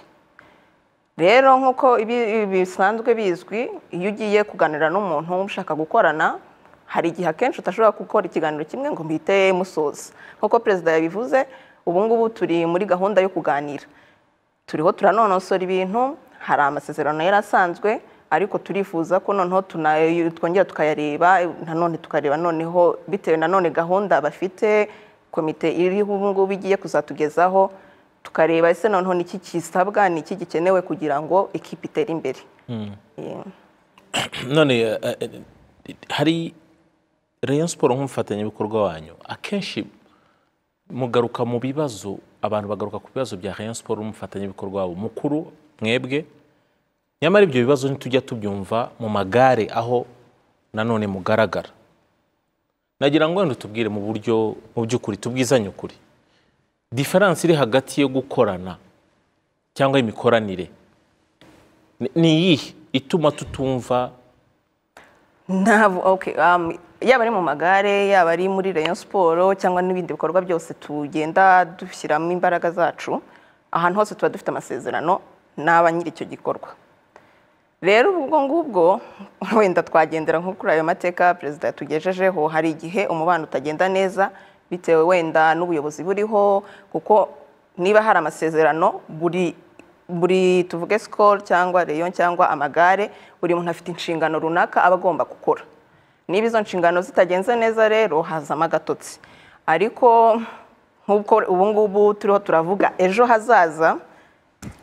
rero nk'uko ibi- ibi bisanzwe bizwi iyo ugiye kuganira n'umuntu ushaka gukorana hari igihe akenshi utashobora gukora ikiganiro kimwe ngo mpite musoza nk'uko perezida yabivuze ubu ngubu turi muri gahunda yo kuganira turiho turanonosora ibintu hari amasezerano yari asanzwe ariko turifuza ko noneho tuna- twongera tukayareba nanone tukareba noneho bitewe nanone gahunda bafite komite iriho ubu ngubu igiye kuzatugezaho tukareba ese noneho niki kisabwa niki gikenewe kugira ngo ikipe itere imbere Yeah. none eh, eh, hari rayon siporo nk'umufatanyabikorwa wanyu akenshi mugaruka mu bibazo abantu bagaruka ku bibazo bya rayon siporo n'umufatanyabikorwa wabo mukuru mwebwe nyamara ibyo bibazo ntitujya tubyumva mu magare aho nanone mugaragara nagira ngo wenda utubwire mu buryo mu by'ukuri tubwizanye ukuri diferanse iri hagati yo gukorana cyangwa imikoranire ni- ni iyihe ituma tutumva Ntabwo okay, um, yaba ari mu magare yaba ari muri rayon siporo cyangwa n'ibindi bikorwa byose tugenda dushyiramo imbaraga zacu ahantu hose tuba dufite amasezerano n'aba nyiri icyo gikorwa rero ubwo ngubwo wenda twagendera nko kuri ayo mateka perezida yatugejejeho hari igihe umubano utagenda neza bitewe wenda n'ubuyobozi buriho kuko niba hari amasezerano buri buri tuvuge sikoro cyangwa reyo cyangwa amagare buri muntu afite inshingano runaka aba agomba gukora niba izo nshingano zitagenze neza rero hazamo agatotsi ariko nk'uko ubu ngubu turiho turavuga ejo hazaza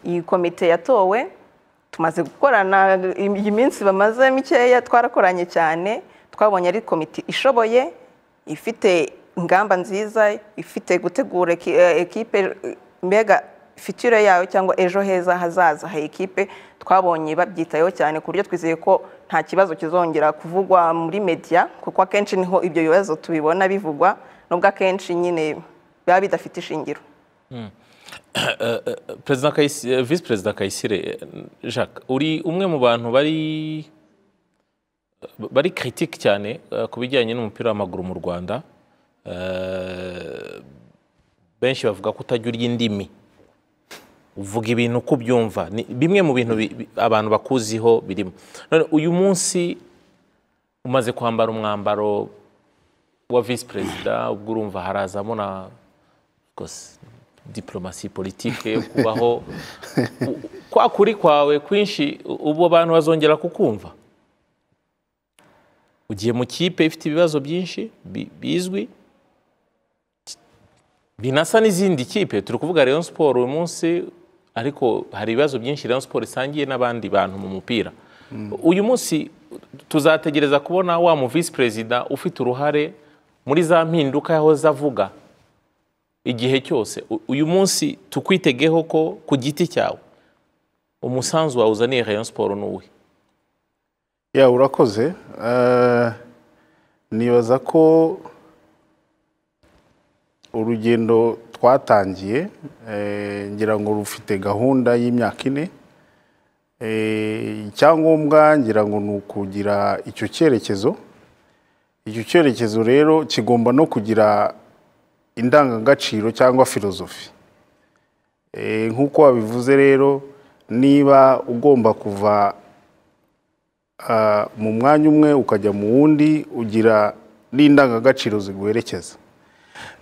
iyi komite yatowe tumaze gukorana iyi minsi bamaze mikeya twarakoranye cyane twabonye ari komite ishoboye ifite ingamba nziza ifite gutegura eki- eh, ekipe eh, mbega fitire yayo cyangwa ejo heza hazaza ha ekipe twabonye babyitayeho cyane ku buryo twizeye ko nta kibazo kizongera kuvugwa muri media kuko akenshi niho ibyo bibazo tubibona bivugwa nubwo akenshi nyine biba bidafite ishingiro perezida Kayisi- eh, visi perezida kayisire eh, jacques uri umwe mu bantu bari bari kiritike cyane eh, ku bijyanye n'umupira w'amaguru mu rwanda Eh, benshi bavuga ko utajya urya indimi uvuga ibintu uko ubyumva ni bimwe mu bintu bi- bi- abantu bakuziho birimo None uyu munsi umaze kwambara umwambaro wa visi perezida ubwo urumva harazamo na rwose diporomasi politike yo kubaho U- kwa kuri kwawe kwinshi u- ubu abantu bazongera kukumva ugiye mu kipe ifite ibibazo byinshi bi- bizwi binasa n'izindi kipe turi kuvuga Rayon Sport uyu munsi ariko hari ibibazo byinshi Rayon Sport isangiye n'abandi bantu mu mupira uyu munsi tuzategereza kubona wa mu visi perezida ufite uruhare muri za mpinduka yahoze avuga igihe cyose U- uyu munsi tukwitegeho ko ku giti cyawe umusanzu wawe uzaniye Rayon Sport ni uwuhe ya urakoze Eh, nibaza ko urugendo twatangiye eh, ngira ngo rufite gahunda y'imyaka ine Eh, icyangombwa ngira ngo ni ukugira icyo cyerekezo icyo cyerekezo rero kigomba no kugira indangagaciro cyangwa filozofi Eh, nk'uko wabivuze rero niba ugomba kuva ah, mu mwanya umwe ukajya mu wundi ugira n'indangagaciro ziguherekeza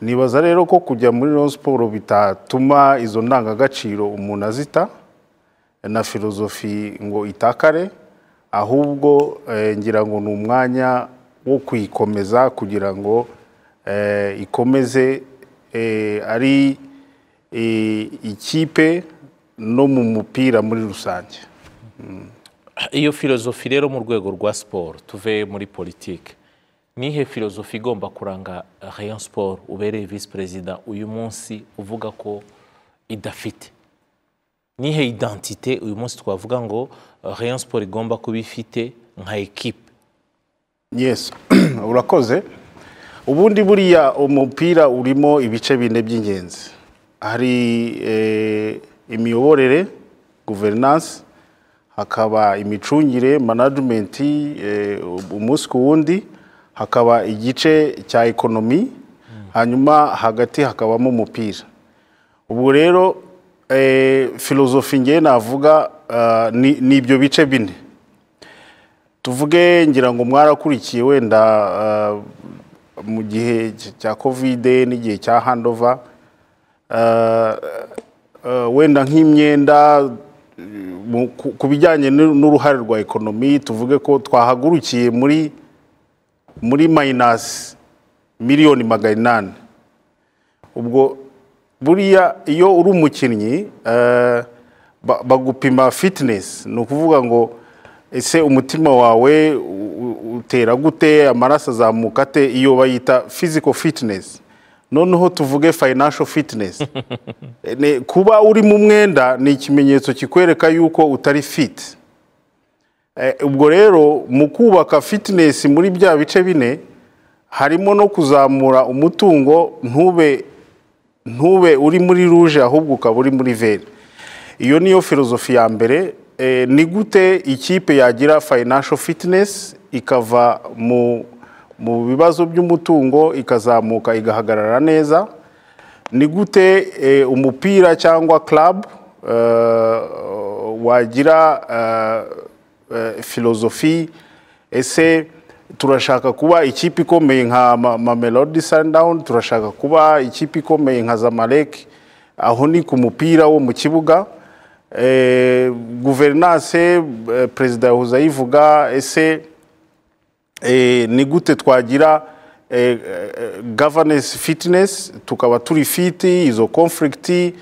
nibaza rero ko kujya muri Rayon siporo bitatuma izo ndangagaciro umuntu azita na filozofi ngo itakare ahubwo eh, ngira ngo ni umwanya wo kuyikomeza kugira ngo eh, ikomeze eh, ari eh, ikipe no mu mupira muri rusange iyo filozofi rero mu rwego rwa siporo tuve muri politike nihe filozofi igomba kuranga rayon siporo ubereye visi perezida uyu munsi uvuga ko idafite nihe identite uyu munsi twavuga ngo rayon siporo igomba kuba ifite nka ekipe yes urakoze ubundi buriya umupira urimo ibice bine by'ingenzi hari eh, imiyoborere guverinansi hakaba imicungire manajimenti umunsi ku wundi hakaba igice cya ekonomi hanyuma hagati hakabamo umupira ubwo rero eh, filozofi ngewe navuga ah, ni ni ibyo bice bine tuvuge ngira ngo mwarakurikiye wenda ah, mu gihe cya kovide n'igihe cya handova ah, ah, wenda nk'imyenda mu- ku- ku bijyanye n'u- n'uruhare rwa ekonomi tuvuge ko twahagurukiye muri muri mayinasi miliyoni magana inani ubwo buriya iyo uri umukinnyi eh, ba- bagupima fitinesi ni ukuvuga ngo ese umutima wawe u- u- utera gute amaraso azamuka ate iyo bayita fiziko fitinesi noneho tuvuge fayinasho fitinesi Ne- kuba uri mu mwenda ni ikimenyetso kikwereka yuko utari fiti Eh, ubwo rero mu kubaka fitinesi muri bya bice bine harimo no kuzamura umutungo ntube ntube uri muri ruje ahubwo ukaba uri muri veri iyo niyo filozofi ya mbere Eh, ni gute ikipe yagira fayinasho fitinesi ikava mu mu bibazo by'umutungo ikazamuka igahagarara neza ni gute eh, umupira cyangwa club eh, wagira eh, eh, filozofi ese turashaka kuba ikipe ikomeye nka Ma- Mamelodi Sundown turashaka kuba ikipe ikomeye nka Zamalek aho ni ku mupira wo mu kibuga eh, guverinanse eh, perezida yahoze ayivuga ese eh, ni gute twagira eh, eh, governance fitness tukaba turi fiti izo conflict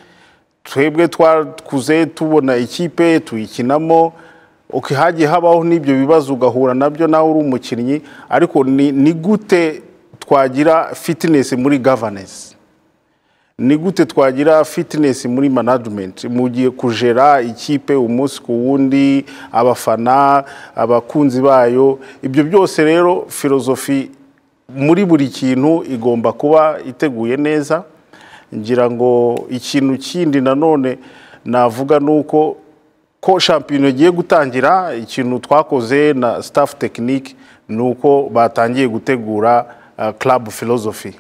twebwe twakuze tubona ikipe tuyikinamo okay, hagiye habaho n'ibyo bibazo ugahura nabyo nawe uri umukinnyi ariko ni, ni gute twagira fitness muri governance ni gute twagira fitinesi muri manajimenti mu gihe kujera ikipe umunsi ku wundi abafana abakunzi bayo ibyo byose rero filozofi muri buri kintu igomba kuba iteguye neza ngira ngo ikintu kindi nanone navuga ni uko ko shampiyona igiye gutangira ikintu twakoze na staff tekinike ni uko batangiye gutegura club philosophy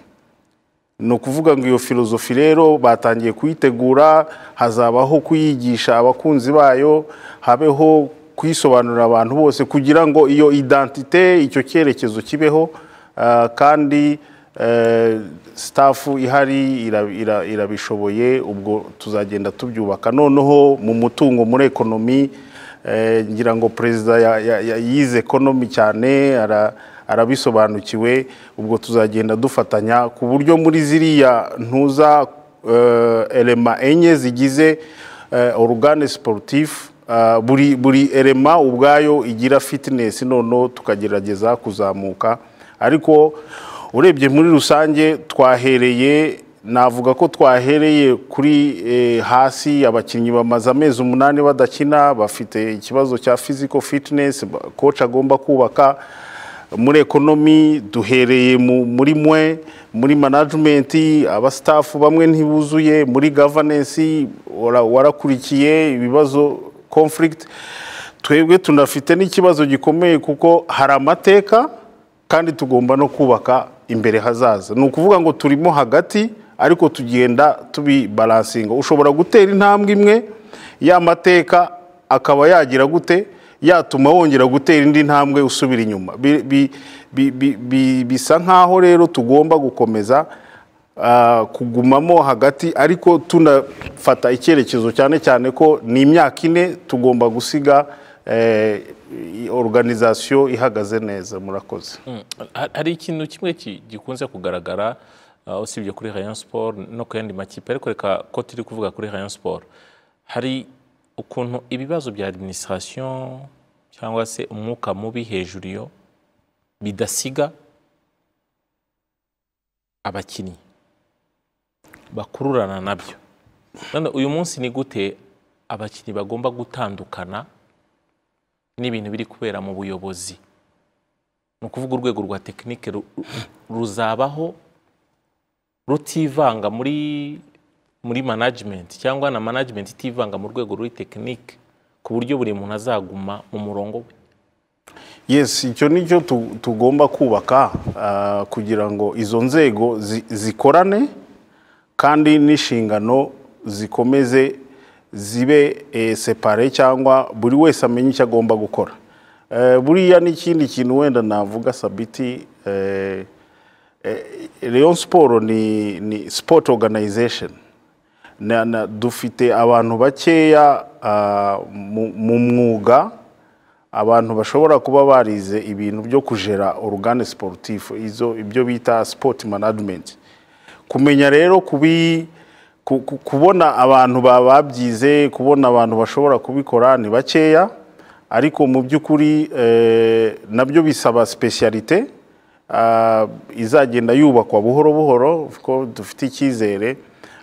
ni ukuvuga ngo iyo filozofi rero batangiye kuyitegura hazabaho kuyigisha abakunzi bayo habeho kuyisobanurira abantu bose kugira ngo iyo identite icyo cyerekezo kibeho ah, kandi eh, staff ihari ira- ira- irabishoboye ubwo tuzagenda tubyubaka noneho mu mutungo muri ekonomi eh, ngira ngo perezida ya- ya- ya- yize ekonomi cyane ara- arabisobanukiwe ubwo tuzagenda dufatanya ku buryo muri ziriya ntuza eh, elema enye zigize eh, orugane sportif ah, buri buri elema ubwayo igira fitinesi noneho tukagerageza kuzamuka ariko urebye muri rusange twahereye navuga ko twahereye kuri eh, hasi abakinnyi bamaze amezi umunani badakina bafite ikibazo cya physical fitness ba- coach agomba kubaka muri ekonomi duhereye mu- muri mwe muri manajimenti abasitafu bamwe ntibuzuye muri gavanensi wara- warakurikiye ibibazo conflict twebwe tunafite n'ikibazo gikomeye kuko hari amateka kandi tugomba no kubaka imbere hazaza ni ukuvuga ngo turimo hagati ariko tugenda tubibalansinga ushobora gutera intambwe imwe ya mateka akaba yagira gute yatuma wongera gutera indi ntambwe usubira inyuma Bi- bi- bi- bi- bi- bisa nkaho rero tugomba gukomeza ah, kugumamo hagati ariko tunafata icyerekezo cyane cyane ko ni imyaka ine tugomba gusiga eh, i- organization ihagaze neza murakoze Ha- hari ikintu kimwe ki- gikunze kugaragara uh, usibye kuri Rayon Sport no ku yandi makipe ariko reka ko turi kuvuga kuri Rayon Sport hari ukuntu ibibazo bya administration cyangwa se umwuka mubi hejuru yo bidasiga abakinnyi bakururana nabyo none uyu munsi ni gute abakinnyi bagomba gutandukana n'ibintu biri kubera mu buyobozi ni ukuvuga urwego rwa tekinike ru- ruzabaho rutivanga muri muri manajimenti cyangwa na manajimenti itivanga mu rwego rw'i tekinike ku buryo buri muntu azaguma mu murongo we yes icyo ni cyo tu- tugomba kubaka ah, kugira ngo izo nzego zi- zikorane kandi n'inshingano zikomeze zibe eh, separe cyangwa buri wese amenye icyo agomba gukora Eh, buriya n'ikindi kintu wenda navuga sabiti eh, eh, Rayon Sport ni, ni sport organization na, na, dufite abantu bakeya ah, mu, mu mwuga abantu bashobora kuba barize ibintu byo kujera uruganda sporutifu izo ibyo bita sport management kumenya rero kubi ku- ku- kubona abantu ba- babyize kubona abantu bashobora kubikora ni bakeya ariko mu by'ukuri eh, nabyo bisaba specialite ah, izagenda yubakwa buhoro buhoro ko dufite icyizere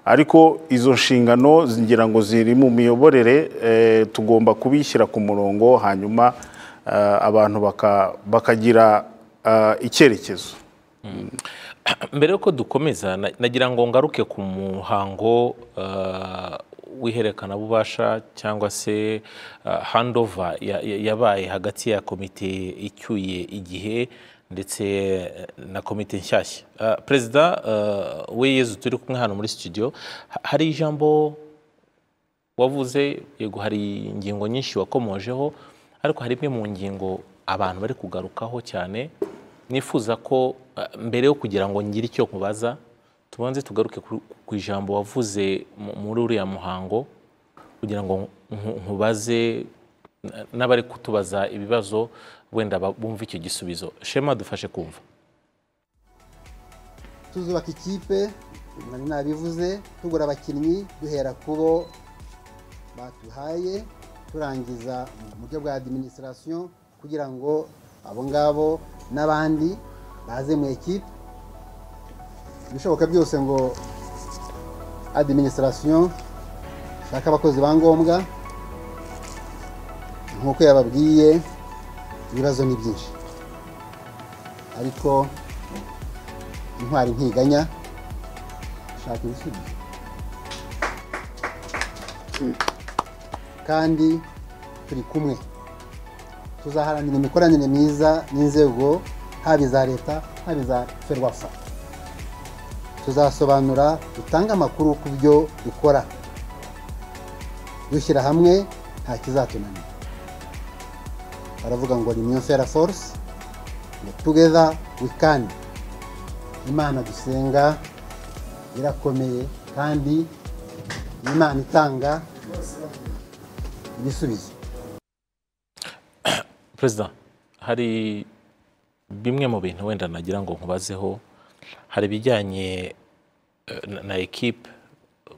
ariko izo nshingano ngira ngo ziri mu miyoborere eh, tugomba kubishyira ku murongo hanyuma eh, abantu baka- bakagira ah, icyerekezo mbere yuko dukomeza na- nagira ngo ngaruke ku muhango uh, w'iherekanabubasha cyangwa se uh, handova ya- ya- yabaye hagati ya komite icyuye igihe ndetse eh, na komite nshyashya Uh, perezida uh, we yezu turi kumwe hano muri studio ha- hari ijambo wavuze yego hari ingingo nyinshi wakomojeho ariko hari imwe mu ngingo abantu bari kugarukaho cyane nifuza ko eh, mbere yo kugira ngo ngire icyo kubaza tubanze tugaruke ku- ku ijambo wavuze mu- muri uriya muhango kugira ngo nku- nkubaze n- n'abari kutubaza ibibazo wenda ba- bumve icyo gisubizo shema dufashe kumva tuzubaka ikipe nari nabivuze tugura abakinnyi duhera kubo batuhaye turangiza mu buryo bwa adiminisitirasiyo kugira ngo abo ngabo n'abandi baze mu ekipe ibishoboka byose ngo adiminisitirasiyo ishake abakozi ba ngombwa nk'uko yababwiye ibibazo ni byinshi ariko intwari ntiganya shaka ibisubizo kandi turi kumwe tuzaharanira imikoranire myiza n'inzego haba iza leta haba iza ferwafa tuzasobanura dutange amakuru ku byo dukora dushyira hamwe nta kizatunanira baravuga ngo ni union fera force ngo together we can imana dusenga irakomeye kandi ni imana itanga ibisubizo perezida hari bimwe mu bintu wenda nagira ngo nkubazeho hari ibijyanye eh, na- na ekipe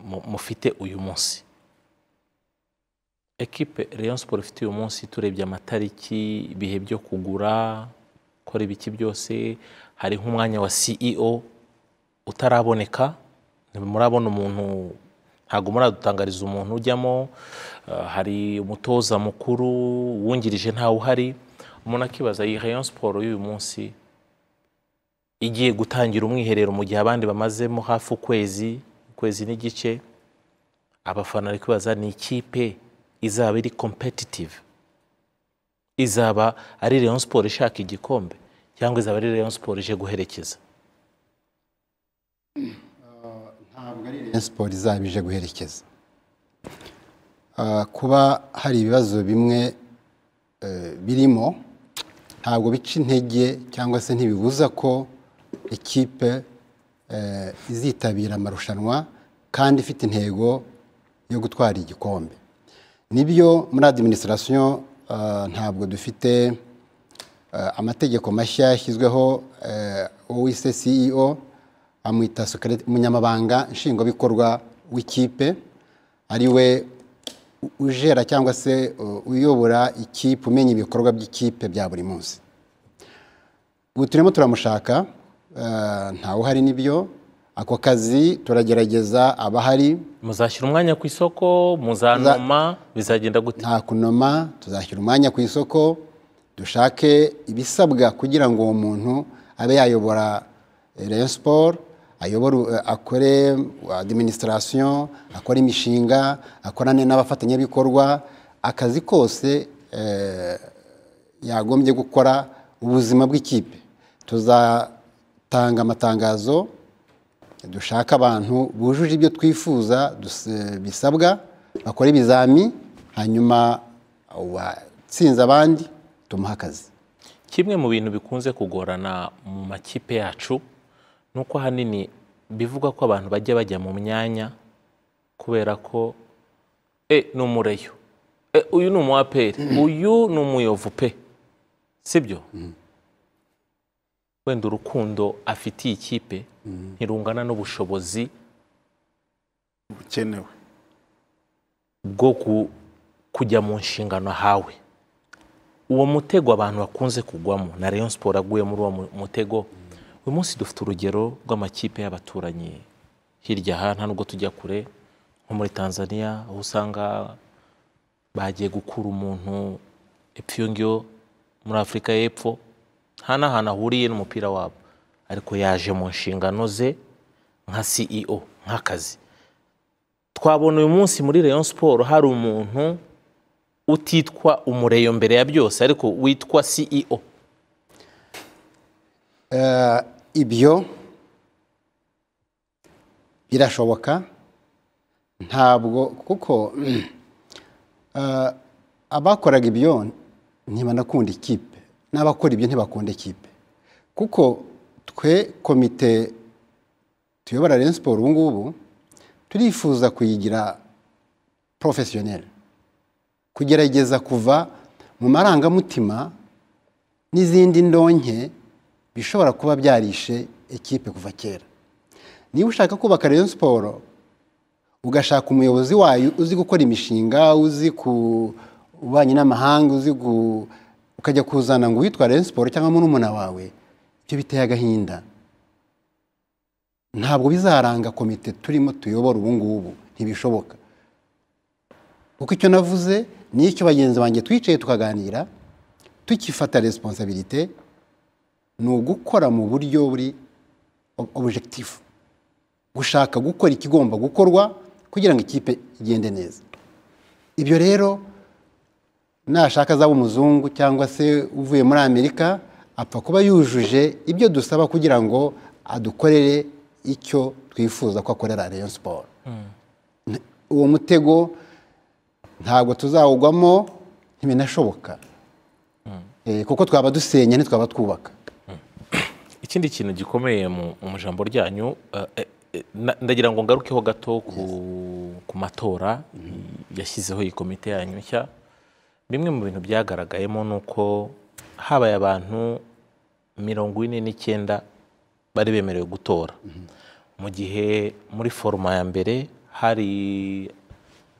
mu- mufite uyu munsi ekipe Rayon Sport ifite uyu munsi turebye amatariki ibihe byo kugura gukora ibiki byose hari nk'umwanya wa CEO utaraboneka ntimurabona umuntu ntabwo muradutangariza umuntu ujyamo eh, hari umutoza mukuru wungirije ntawe uhari umuntu akibaza iyi rayon siporo y'uyu munsi igiye gutangira umwiherero mu gihe abandi bamazemo hafi ukwezi ukwezi n'igice abafana bari kwibaza ni ikipe izaba iri competitive izaba ari rayon siporo ishaka igikombe cyangwa izaba ari rayon siporo ije guherekeza ntabwo ari Rayon siporo izaba ije guherekeza Ah, kuba hari ibibazo bimwe eh, birimo ntabwo bica intege cyangwa se ntibibuza ko ikipe eh, izitabira amarushanwa kandi ifite intego yo gutwara igikombe nibyo muri adiminisitirasiyo ah, ntabwo dufite eh, amategeko mashya yashyizweho eh, uwise CEO amwita Secret- umunyamabanga nshingwabikorwa w'ikipe ari we ujera cyangwa se uh, uyobora ikipe umenya ibikorwa by'ikipe bya buri munsi ubu turimo turamushaka eh, ntawuhari n'ibyo ako kazi turagerageza abahari muzashyira umwanya ku isoko muzanoma bizagenda gute nta kunoma tuzashyira umwanya ku isoko dushake ibisabwa kugira ngo uwo muntu abe yayobora eh, rayon siporo ayobore eh, akore adiminisitirasiyo akore imishinga akorane n'abafatanyabikorwa akazi kose eh, yagombye gukora ubuzima bw'ikipe tuzatanga amatangazo dushaka abantu bujuje ibyo twifuza dus- bisabwa bakora ibizami hanyuma uwatsinze abandi tumuha akazi kimwe mu bintu bikunze kugorana mu makipe yacu ni uko ahanini bivugwa ko abantu bajya bajya mu myanya kubera ko e ni umureyo e uyu ni umuaperi uyu ni umuyovu pe sibyo wenda urukundo afitiye ikipe ntirungana n'ubushobozi bukenewe bwo ku- kujya mu nshingano ahawe uwo mutego abantu bakunze kugwamo na rayon siporo aguye muri uwo mu- mutego uyu munsi dufite urugero rw'amakipe y'abaturanyi hirya aha nta nubwo tujya kure nko muri tanzania aho usanga bagiye gukura umuntu epfo iyo ngiyo muri afurika y'epfo nta n'ahantu ahuriye n'umupira wabo ariko yaje mu nshingano ze nka ceo nk'akazi twabona uyu munsi muri rayon siporo hari umuntu utitwa umureyo mbere ya byose ariko witwa ceo Eh, ibyo birashoboka ntabwo kuko eh, abakoraga ibyo ntibanakunda ikipe n'abakora ibyo ntibakunda ikipe kuko twe komite tuyobora Rayon Sport ubu ngubu turifuza kuyigira porofesiyoneri kugerageza kuva mu marangamutima n'izindi ndonke bishobora kuba byarishe ikipe kuva kera niba ushaka kubaka Rayon siporo ugashaka umuyobozi wayo uzi gukora imishinga uzi ku ububanyi n'amahanga uzi gu- ukajya kuzana ngo witwa Rayon siporo cyangwa murumuna wawe ibyo biteye agahinda ntabwo bizaranga komite turimo tuyobora ubu ngubu ntibishoboka kuko icyo navuze ni icyo bagenzi banjye twicaye tukaganira tukifata resiponsabirite ni ugukora mu buryo buri ob- objectif gushaka gukora ikigomba gukorwa kugira ngo ikipe igende neza ibyo rero nashaka azaba umuzungu cyangwa se uvuye muri amerika apfa kuba yujuje ibyo dusaba kugira ngo adukorere icyo twifuza ko akorera rayon siporo uwo mutego ntabwo tuzawugwamo ntibinashoboka Eh, kuko twaba dusenya ntitwaba twubaka ikindi kintu gikomeye mu mu ijambo ryanyu eh, eh, eh, na- ndagira ngo ngarukeho gato ku, ku matora yashyizeho iyi komite yanyu nshya bimwe mu bintu byagaragayemo ni uko habaye abantu mirongo ine n'icyenda bari bemerewe gutora mu gihe muri foroma ya mbere hari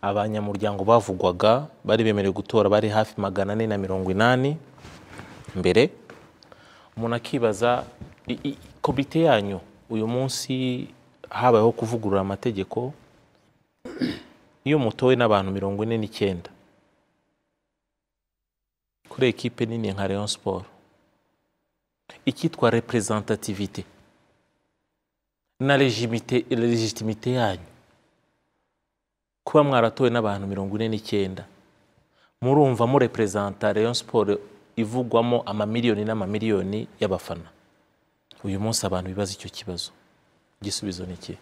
abanyamuryango bavugwaga bari bemerewe gutora bari hafi magana ane na mirongo inani mbere umuntu akibaza i- i- komite yanyu uyu munsi habayeho kuvugurura amategeko iyo mutowe n'abantu mirongo ine n'icyenda ku kuri ekipe nini nka rayon siporo icyitwa reprezentativite na legimite- legitimite yanyu kuba mwaratowe n'abantu mirongo ine n'icyenda murumva mureprezanta rayon siporo ivugwamo amamiliyoni n'amamiliyoni y'abafana uyu munsi abantu bibaza icyo kibazo igisubizo ni ikihe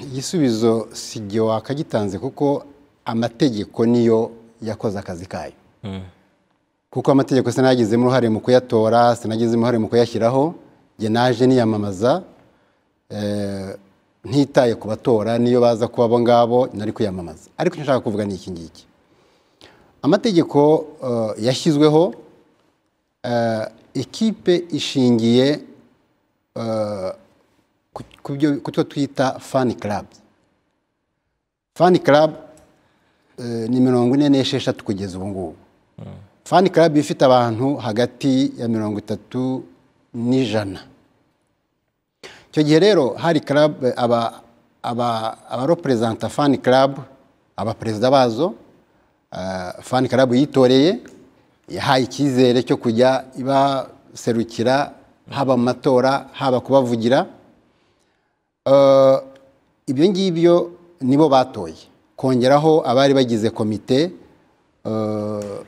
igisubizo si igihe wakagitanze kuko amategeko niyo yakoze akazi kayo kuko amategeko sinagizemo uruhare mu kuyatora sinagizemo uruhare mu kuyashyiraho njye naje niyamamaza eh, ntitaye ku batora niyo baza kuba abo ngabo nari kwiyamamaza ariko icyo nshaka kuvuga ni iki ngiki amategeko eh, yashyizweho eh, ikipe ishingiye eh, ku- ku byo- ku cyo twita fani karabu fani karabu ni mirongo ine n'esheshatu kugeza ubu ngubu fani karabu iba ifite abantu hagati ya mirongo itatu n'ijana icyo gihe rero hari karabu aba aba abaroperezanta fani karabu abaperezida bazo ah, fani karabu yitoreye yahaye icyizere cyo kujya ibaserukira haba mu matora haba kubavugira Eh, ibyo ngibyo nibo batoye kongeraho abari bagize komite eh,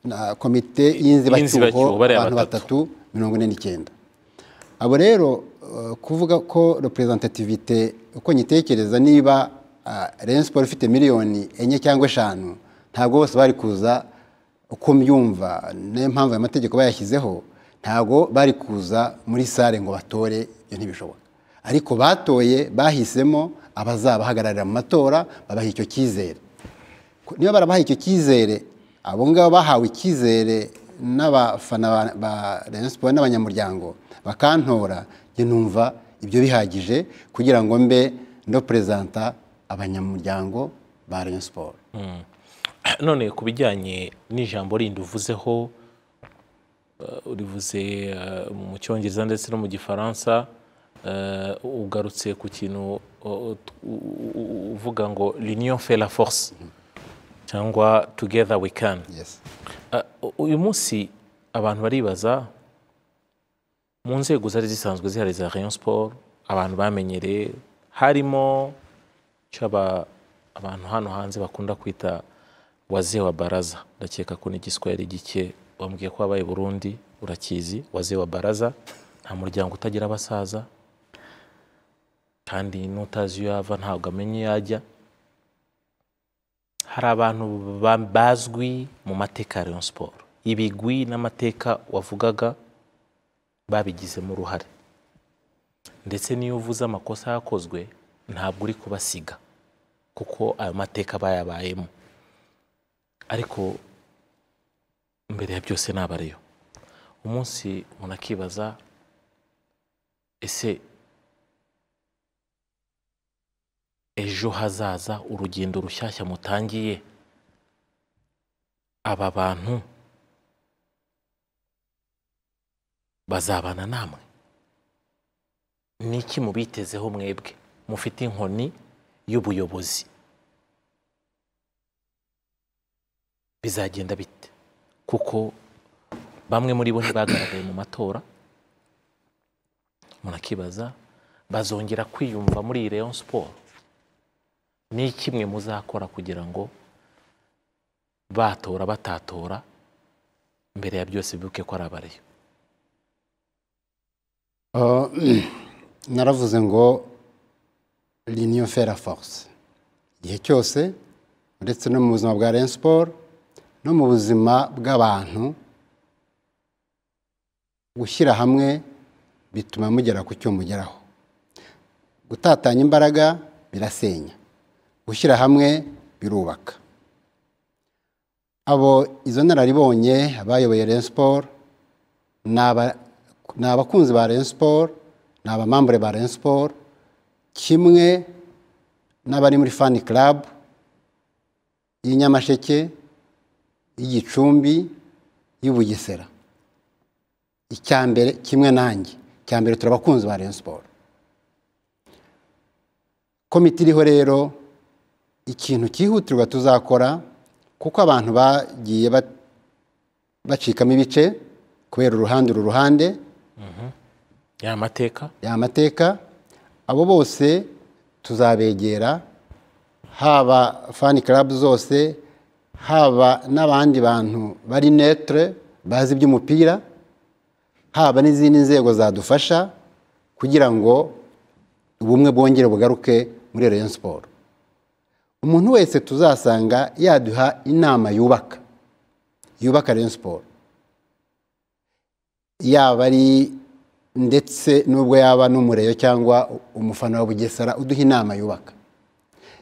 na- komite y'inzibacyuho Y'inzibacyuho, bariya abantu batatu. batatu mirongo ine n'icyenda abo rero eh, kuvuga ko reprezentativite uko nyitekereza niba ah, Rayon Sports ifite miliyoni enye cyangwa eshanu ntabwo bose bari kuza uko mbyumva niyo mpamvu aya mategeko bayashyizeho ntabwo bari kuza muri sare ngo batore ibyo ntibishoboka ariko batoye bahisemo abazabahagararira mu matora babaha icyo cyizere niba barabahaye icyo cyizere abo ngabo bahawe icyizere n'abafana ba- ba Rayon Sports n'abanyamuryango bakantora njye numva ibyo bihagije kugira ngo mbe ndo perezanta abanyamuryango ba Rayon Sports none ku bijyanye n'ijambo rindi uvuzeho eh, urivuze eh, mu cyongereza ndetse no mu gifaransa eh, ugarutse ku kintu o- o- u- u- u- uvuga ngo l'union fait la force cyangwa together we can yes Eh, u- uyu munsi abantu baribaza mu nzego zari zisanzwe zihari za rayon sport abantu bamenyereye harimo icyo aba- abantu hano hanze bakunda kwita wazee wa baraza ndakeka ko n'igiswahili gike wambwiye ko wabaye i burundi urakizi wazee wa baraza nta muryango utagira abasaza kandi n'utazi iyo yava ntabwo amenya iyo ajya hari abantu ba- bazwi mu mateka ya Rayon Sport ibigwi n'amateka wavugaga babigizemo uruhare ndetse n'iyo uvuze amakosa yakozwe ntabwo uri kubasiga kuko ayo mateka bayabayemo ariko mbere ya byose naba ariyo umunsi umuntu akibaza ese ejo hazaza urugendo rushyashya mutangiye aba bantu bazabana namwe niki mubitezeho mwebwe mufite inkoni y'ubuyobozi bizagenda bite kuko bamwe muri bo ntibagaragaye mu matora umuntu akibaza bazongera kwiyumva muri iyi Rayon Sport ni kimwe muzakora kugira ngo batora batatora mbere ya byose bibuke ko ari abariyo Uh, naravuze ngo l'union fait la force igihe cyose uretse no mu buzima bwa Rayon Sports no mu buzima bw'abantu gushyira hamwe bituma mugera ku cyo mugeraho gutatanya imbaraga birasenya gushyira hamwe birubaka abo izo nararibonye abayoboye Rayon Sports ni aba- ni abakunzi ba Rayon Sports ni abamambure ba Rayon Sports kimwe n'abari muri fani club y'i Nyamasheke y'i Gicumbi y'i Bugesera icya mbere kimwe nanjye icya mbere turi abakunzi ba Rayon Sports komite iriho rero ikintu cyihutirwa tuzakora kuko abantu bagiye bat bacikamo ibice kubera uruhande uru ruhande ya mateka ya mateka abo bose tuzabegera haba fani club zose haba n'abandi bantu bari netre bazi iby'umupira haba n'izindi nzego zadufasha kugira ngo ubumwe bwongere bugaruke muri Rayon Sport umuntu wese tuzasanga yaduha inama yubaka yubaka Rayon Sport yaba ari ndetse n'ubwo yaba n'umureyo cyangwa umufana wa bugesera uduha inama yubaka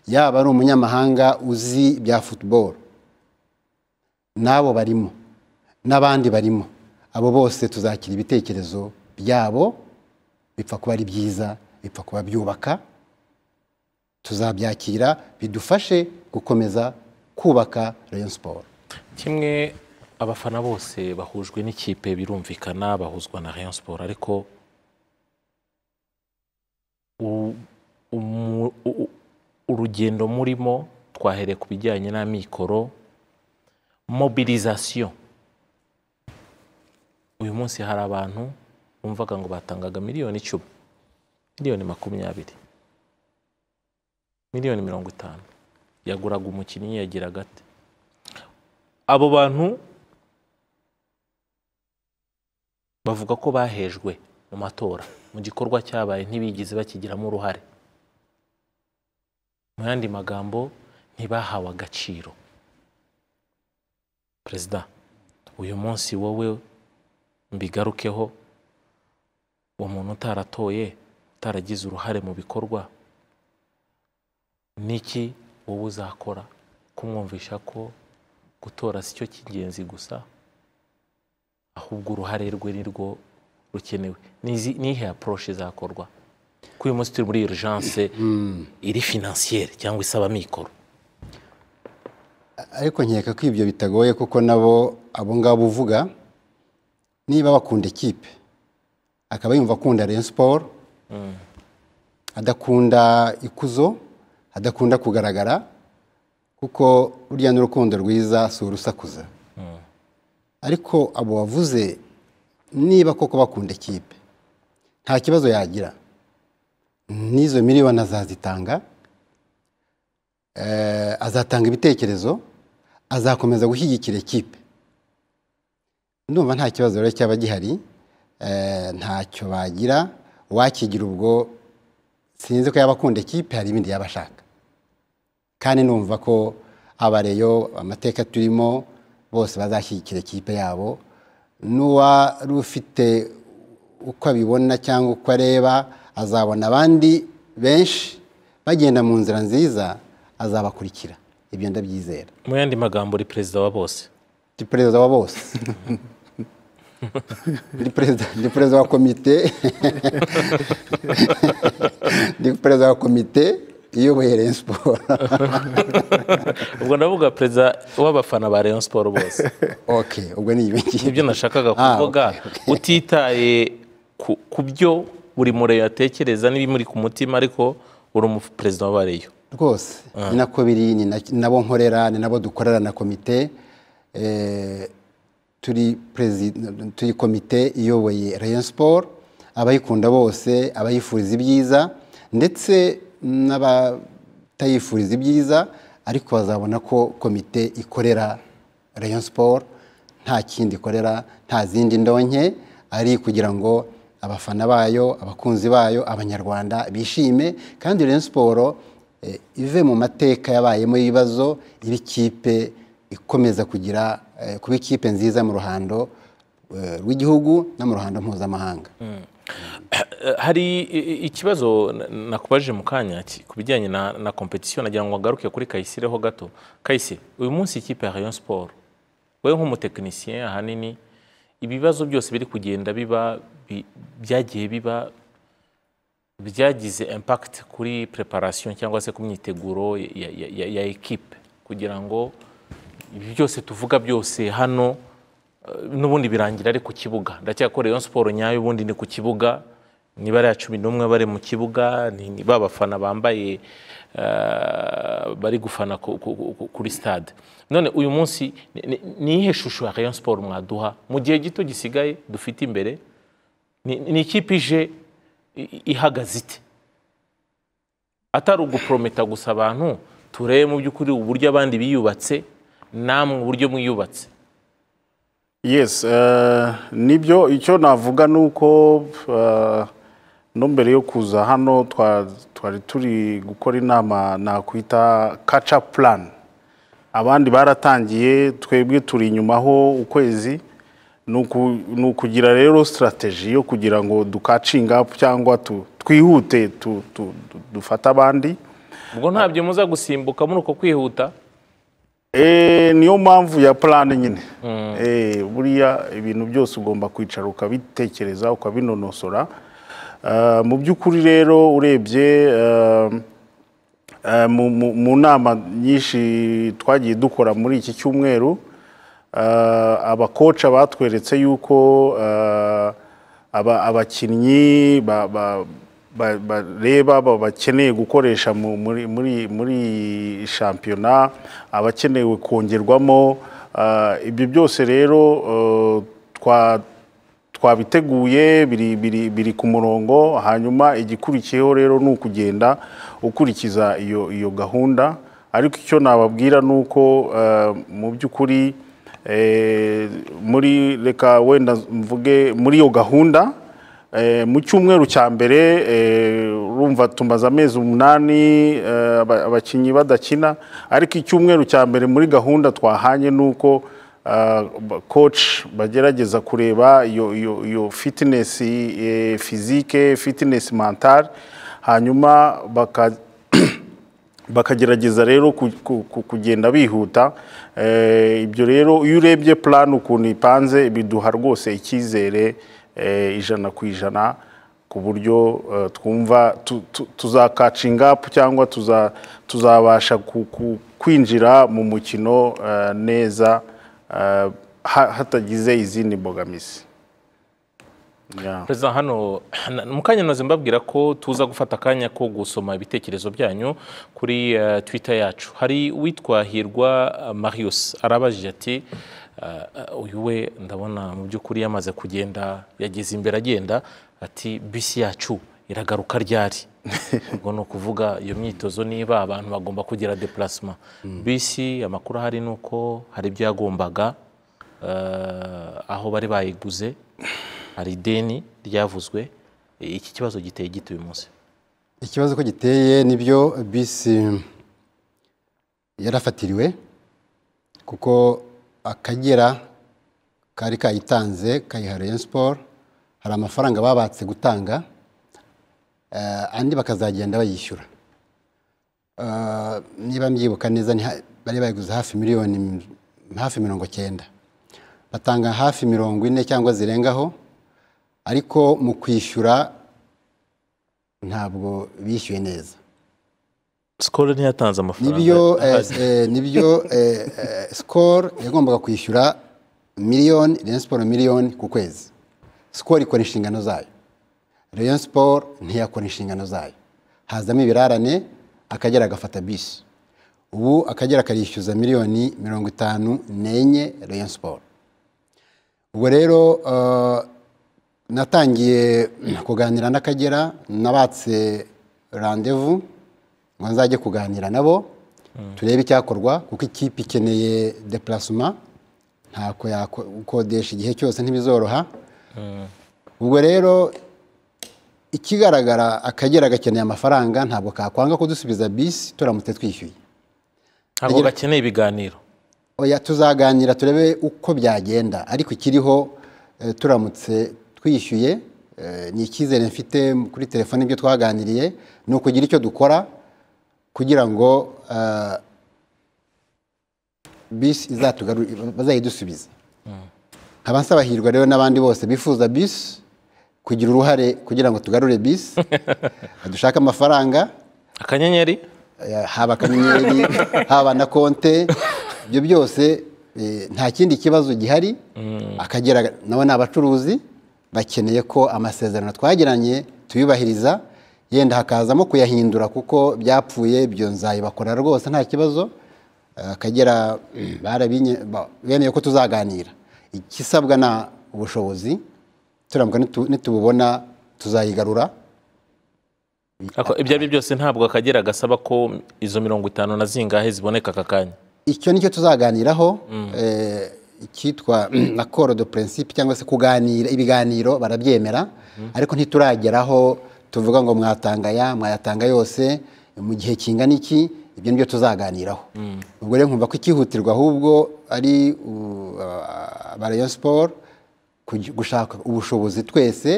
yaba ari umunyamahanga uzi bya futuboro n'abo barimo n'abandi barimo abo bose tuzakira ibitekerezo byabo bipfa kuba ari byiza bipfa kuba byubaka tuzabyakira bidufashe gukomeza kubaka Rayon Sport kimwe abafana bose bahujwe n'ikipe birumvikana bahuzwa na Rayon Sport ariko u- umu- u- u- urugendo murimo twahereye ku bijyanye n'amikoro mobilisation uyu munsi hari abantu bumvaga ngo batangaga miliyoni icumi miliyoni makumyabiri miliyoni mirongo itanu yaguraga umukinnyi yagiraga ate abo bantu bavuga ko bahejwe mu matora mu gikorwa cyabaye ntibigize bakigiramo uruhare mu yandi magambo ntibahawe agaciro perezida uyu munsi wowe mbigarukeho uwo muntu utaratoye utaragize uruhare mu bikorwa niki wowe uzakora kumwumvisha ko gutora si cyo cy'ingenzi gusa ahubwo uruhare rwe ni rwo rukenewe Nizi- nihe approche izakorwa ko uyu munsi turi muri urgence iri financiere cyangwa isaba mikoro ariko nkeka ko ibyo bitagoye kuko nabo abo ngabo uvuga niba bakunda ikipe akaba yumva akunda Rayon Sport adakunda ikuzo adakunda kugaragara kuko ruriya n'urukundo rwiza si urusakuza ariko abo wavuze niba koko bakunda ikipe nta kibazo yagira n'izo miliyoni azazitanga Eh, azatanga ibitekerezo azakomeza gushyigikira ikipe ndumva nta kibazo rero cyaba gihari eh, ntacyo bagira wakigira ubwo sinzi ko yaba akunda ikipe hari ibindi yaba ashaka kandi numva ko abareyo amateka turimo bose bazashyigikira ikipe yabo n'uwari ufite uko abibona cyangwa uko areba azabona abandi benshi bagenda mu nzira nziza azabakurikira ibyo ndabyizera mu yandi magambo uri perezida wa bose ndi perezida wa bose ndi perezida ndi perezida wa komite ndi perezida wa komite iyoboye Rayon Sport ubwo ndavuga perezida w'abafana ba Rayon Sport bose ok ubwo ni ibiki nibyo nashakaga Ah, kuvuga utitaye ku- ku byo buri mureyo atekereza n'ibimuri ku mutima ariko uri umuperezida w'abareyo rwose ni nako biri ni na- ni nabo nkorera ni nabo dukorera na komite Eh, turi perezida turi komite iyoboye Rayon Sport abayikunda bose abayifuriza ibyiza ndetse n'abatayifuriza ibyiza ariko bazabona ko komite ikorera Rayon Sport nta kindi ikorera nta zindi ndonke ari kugira ngo abafana bayo abakunzi bayo abanyarwanda bishime kandi Rayon Sport eh, ive mu mateka yabayemo y'ibibazo iba ikipe ikomeza kugira eh, kuba ikipe nziza mu ruhando eh, rw'igihugu no mu ruhando mpuzamahanga Eh, hari i- i- ikibazo na- nakubaje mu kanya ki- ku bijyanye na, na competition nagira ngo agaruke kuri Kayisireho gato Kayisire uyu munsi ikipe ya Rayon Sport wewe nk'umutekinisien ahanini ibibazo byose biri kugenda biba bi- byagiye biba byagize impact kuri preparation cyangwa se ku myiteguro ya, ya, ya, ya equipe kugira ngo ibi byose tuvuga byose hano eh, n'ubundi birangira ari ku kibuga ndacyakora Rayon Sport nyayo ubundi ni ku kibuga ni bariya cumi n'umwe bari mu kibuga ni ni ba bafana bambaye eh, bari gufana ku- ku- ku- kuri stade none uyu munsi ni- ni- ni iyihe shusho ya rayon siporo mwaduha mu gihe gito gisigaye dufite imbere ni ni ikipe ije i- ihagaze ite atari uguprometa gusa abantu turebe mu by'ukuri uburyo abandi biyubatse namwe uburyo mwiyubatse yes eh, nibyo icyo navuga ni uko eh, no mbere yo kuza hano twa- twari turi gukora inama nakwita kaca plan abandi baratangiye twebwe turi inyuma ho ukwezi ni uku- ni ukugira rero sitarateji yo kugira ngo dukacinga cyangwa tu- twihute tu- tu- du- dufate abandi ubwo ntabyo muza gusimbuka muri uko kwihuta Eh, niyo mpamvu ya plan nyine Eh, buriya ibintu byose ugomba kwicara ukabitekereza ukabinonosora Eh, mu by'ukuri rero urebye eh, eh, mu- mu mu nama nyinshi twagiye dukora muri iki cyumweru eh, abakoca batweretse yuko eh, aba- abakinnyi ba- ba- ba- bareba ba- bakeneye gukoresha mu- muri- muri muri shampiyona abakenewe kongerwamo eh, ibyo byose rero eh, twa twabiteguye biri, biri, biri ku murongo hanyuma igikurikiyeho rero ni ukugenda ukurikiza iyo, iyo gahunda ariko icyo nababwira ni uko eh, mu by'ukuri eh, muri reka wenda mvuge muri iyo gahunda eh, mu cyumweru cya mbere eh, urumva tumaze amezi umunani eh, aba- abakinnyi badakina ariko icyumweru cya mbere muri gahunda twahanye ni uko Uh, ba- coach bagerageza kureba iyo- iyo iyo fitness eh, physique fitness mental hanyuma baka bakagerageza rero ku- ku- ku- kugenda bihuta Eh, ibyo rero iyo urebye plan ukuntu ipanze biduha rwose icyizere eh, ijana ku ijana ku buryo eh, twumva tu- tu- tuzakacinga up cyangwa tuza- tuzabasha ku- ku- kwinjira mu mukino eh, neza eh, ha- hatagize izindi mbogamizi Yeah. perezida hano na- mu kanya nazo mbabwira ko tuza gufata akanya ko gusoma ibitekerezo byanyu kuri eh, twitter yacu hari uwitwa hirwa eh, marius arabajije ati eh, eh, uyu we ndabona mu by'ukuri yamaze kugenda yageze imbere agenda ati bisi yacu iragaruka ryari ubwo ni ukuvuga iyo myitozo niba abantu bagomba kugira depulasima bisi amakuru ahari ni uko hari ibyo yagombaga eh, aho bari bayiguze hari ideni ryavuzwe iki kibazo giteye gito uyu munsi ikibazo ko giteye nibyo bisi yarafatiriwe kuko akagera kari kayitanze kayiha Rayon Sport hari amafaranga babatse gutanga eh, andi bakazagenda bayishyura Eh, niba mbyibuka neza ni ha- bari bayiguze hafi miliyoni m- hafi mirongo cyenda batanga hafi mirongo ine cyangwa zirengaho ariko mu kwishyura ntabwo bishyuye neza sikoro ntiyatanze amafaranga nibyo eh, eh, nibyo eh, eh, sikoro yagombaga kwishyura miliyoni Rayon siporo miliyoni ku kwezi sikoro ikora inshingano zayo Rayon siporo ntiyakora inshingano zayo hazamo ibirarane akagera agafata bisi ubu akagera karishyuza miliyoni mirongo itanu n'enye Rayon siporo ubwo rero eh, natangiye kuganira n'akagera nabatse randevu ngo nzajye kuganira nabo turebe icyakorwa kuko ikipe ikeneye depulasima ntako yakodesha igihe cyose ntibizoroha ubwo rero ikigaragara akagera gakeneye amafaranga ntabwo kakwanga kudusubiza bisi turamutse twishyuye ntabwo gakeneye ibiganiro oya tuzaganira turebe uko byagenda ariko ikiriho eh, turamutse twishyuye eh, ni icyizere mfite kuri telefone ibyo twaganiriye ni ukugira icyo dukora kugira ngo eh, bisi izatugarurire bazayidusubize nkaba nsaba hirwa rero n'abandi bose bifuza bisi kugira uruhare kugira ngo tugarure bisi dushake amafaranga akanyenyeri Eh, haba akanyenyeri haba na konte ibyo byose eh, nta kindi kibazo gihari akagera nawe ni abacuruzi bakeneye ko amasezerano twagiranye tuyubahiriza yenda hakazamo kuyahindura kuko byapfuye ibyo nzayibakora rwose nta kibazo Eh, akagera mm, barabinye- ba- bemeye ko tuzaganira ikisabwa na ubushobozi turambuka nitu- nitububona tuzayigarura Ako- ibyo ari byo byose ntabwo akagera gasaba ko izo mirongo itanu na zingahe ziboneka aka kanya icyo nicyo tuzaganiraho eh, icyitwa accord de principe cyangwa se kuganira ibiganiro barabyemera ariko ntiturageraho tuvuga ngo mwatanga aya mwayatanga yose mu gihe kingana iki ibyo nibyo tuzaganiraho ubwo rero nkumva ko icyihutirwa ahubwo ari uh, aba Rayon Sport kuj- gushaka ubushobozi twese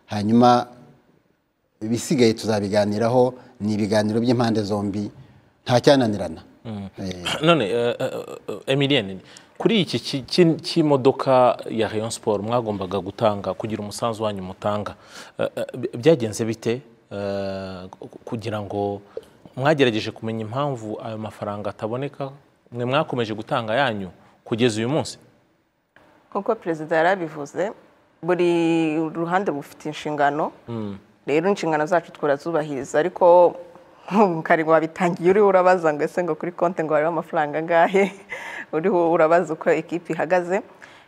hanyuma ibisigaye tuzabiganiraho ni ibiganiro by'impande zombi nta cyananirana Eh, none eh, eh, eh, Emilienne kuri iki ki- ki- cy'imodoka ya Rayon Sport mwagombaga gutanga kugira umusanzu wanyu mutanga eh, eh, bi- byagenze bite eh, ku- kugira ngo mwagerageje kumenya impamvu ayo mafaranga ataboneka mwe mwakomeje gutanga yanyu kugeza uyu munsi nk'uko perezida yarabivuze buri ruhande rufite inshingano rero inshingano zacu turazubahiriza ariko kare wabitangiye uriho urabaza ngo ese ngo kuri konti ngo hariho amafaranga angahe uriho urabaza uko ekipi ihagaze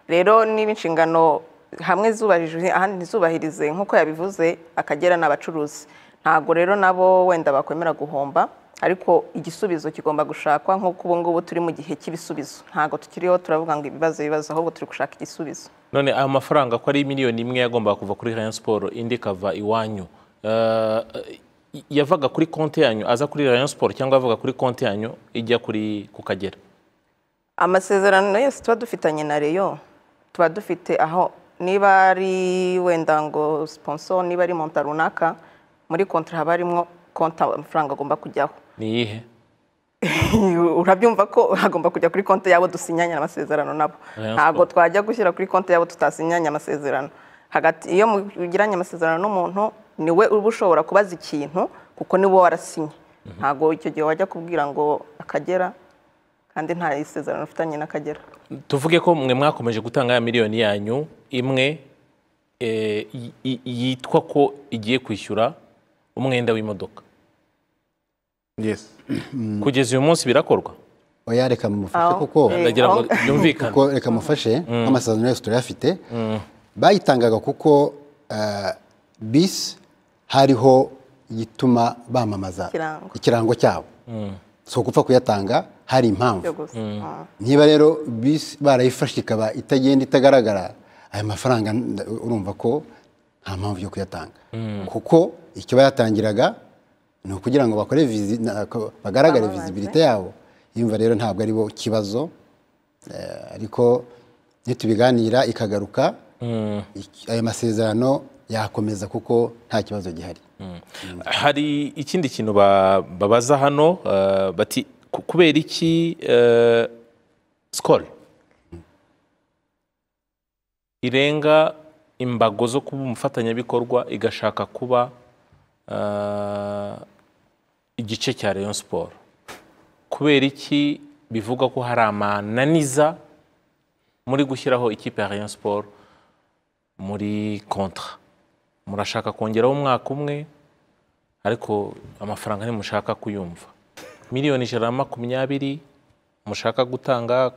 rero niba inshingano hamwe zubahirije ahandi ntizubahirize nk'uko yabivuze akagera ni abacuruzi ntabwo rero nabo wenda bakwemera guhomba ariko igisubizo kigomba gushakwa nk'uko ubu ngubu turi mu gihe cy'ibisubizo ntabwo tukiriho turavuga ngo ibibazo ibibazo ahubwo turi gushaka igisubizo none ayo mafaranga ko ari miliyoni imwe yagombaga kuva kuri Rayon Sport indi ikava iwanyu eh, eh, yavaga kuri konti yanyu aza kuri Rayon Sport cyangwa yavaga kuri konti yanyu ijya kuri ku Kagera amasezerano yose tuba dufitanye na reyo tuba dufite aho niba ari wenda ngo siponsoro niba ari monta runaka muri kontara haba harimo konti amafaranga agomba kujyaho ni iyihe urabyumva ko hagomba kujya kuri konti yabo dusinyanye amasezerano nabo Rayon ntabwo Sport. twajya gushyira kuri konti yabo tutasinyanye amasezerano hagati iyo mugiranye amasezerano n'umuntu ni we uba ushobora kubaza ikintu kuko ni wowe warasinye ntabwo icyo gihe wajya kubwira ngo akagera kandi nta isezerano ufitanye n'akagera tuvuge ko mwe mwakomeje gutanga ya miliyoni yanyu imwe eh, y- y- yitwa ko igiye kwishyura umwenda w'imodoka yes kugeza uyu munsi birakorwa oya reka mumufashe Aho. kuko Eh, ndagira ngo aho- byumvikane kuko reka mufashe nk'amasezerano yose turayafite bayitangaga kuko eh, bisi hariho igituma bamamaza Ikirango. ikirango cyabo si ugupfa kuyatanga hari byo impamvu gusa Mm. niba rero bisi barayifashe ikaba itagenda itagaragara aya mafaranga nda- urumva ko nta mpamvu yo kuyatanga kuko icyo bayatangiraga ni ukugira ngo bakore vizi- na- ko bagaragare Bamamaze. vizibilite yabo yumva rero ntabwo ari bo kibazo eh, ariko nitubiganira ikagaruka iki- ayo masezerano yakomeza kuko nta kibazo gihari hari ikindi kintu ba- babaza hano eh, bati ku- kubera iki eh, sikoro irenga imbago zo kuba umufatanyabikorwa igashaka kuba eh, igice cya Rayon Sport kubera iki bivuga ko hari amananiza muri gushyiraho ikipe ya Rayon Sport muri kontra murashaka kongeraho umwaka umwe ariko amafaranga ntimushaka kuyumva miliyoni ijana na makumyabiri mushaka gutanga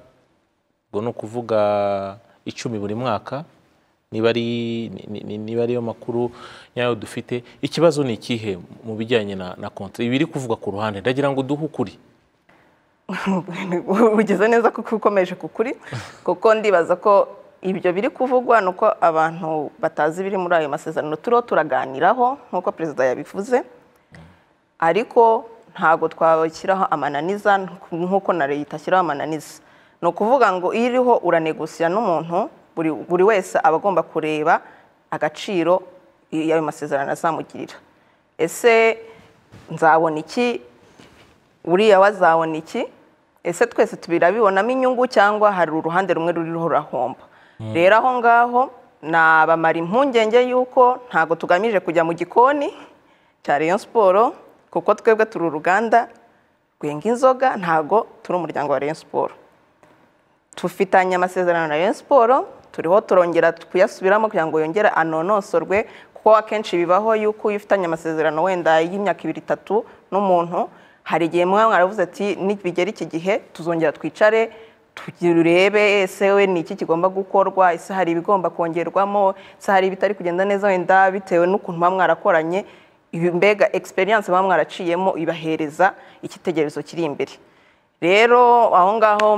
ubwo ni ukuvuga icumi buri mwaka niba ari ni- ni- niba ariyo makuru nyayo dufite ikibazo ni ikihe mu bijyanye na, na konti ibi biri kuvugwa ku ruhande ndagira ngo duhe ukuri ugize neza kuko ukomeje ku kuri kuko ndibaza ko ibyo biri kuvugwa ni uko abantu batazi ibiri muri ayo masezerano turiho turaganiraho nk'uko perezida yabivuze ariko ntabwo twashyiraho amananiza nk'uko na leta ishyiraho amananiza ni ukuvuga ngo iyo iriho uranegusira n'umuntu buri buri wese aba agomba kureba agaciro y'ayo masezerano azamugirira ese nzabona iki uriya wazabona iki ese twese tubirabibonamo inyungu cyangwa hari uruhande rumwe ruriho rurahomba rero aho ngaho nabamara impungenge y'uko ntabwo tugamije kujya mu gikoni cya Rayon siporo kuko twebwe turi uruganda rwenga inzoga ntabwo turi umuryango wa Rayon siporo tufitanye amasezerano na Rayon siporo turiho turongera kuyasubiramo kugira ngo yongere anonosorwe kuko akenshi bibaho yuko iyo ufitanye amasezerano wenda y'imyaka ibiri itatu n'umuntu hari igihe muba mwaravuze ati nibigera iki gihe tuzongera twicare turebe ese we ni iki kigomba gukorwa ese hari ibigomba kongerwamo ese hari ibitari kugenda neza wenda bitewe n'ukuntu muba mwarakoranye ibi mbega egisperiyanse muba mwaraciyemo ibahereza icyitegererezo kiri imbere rero aho ngaho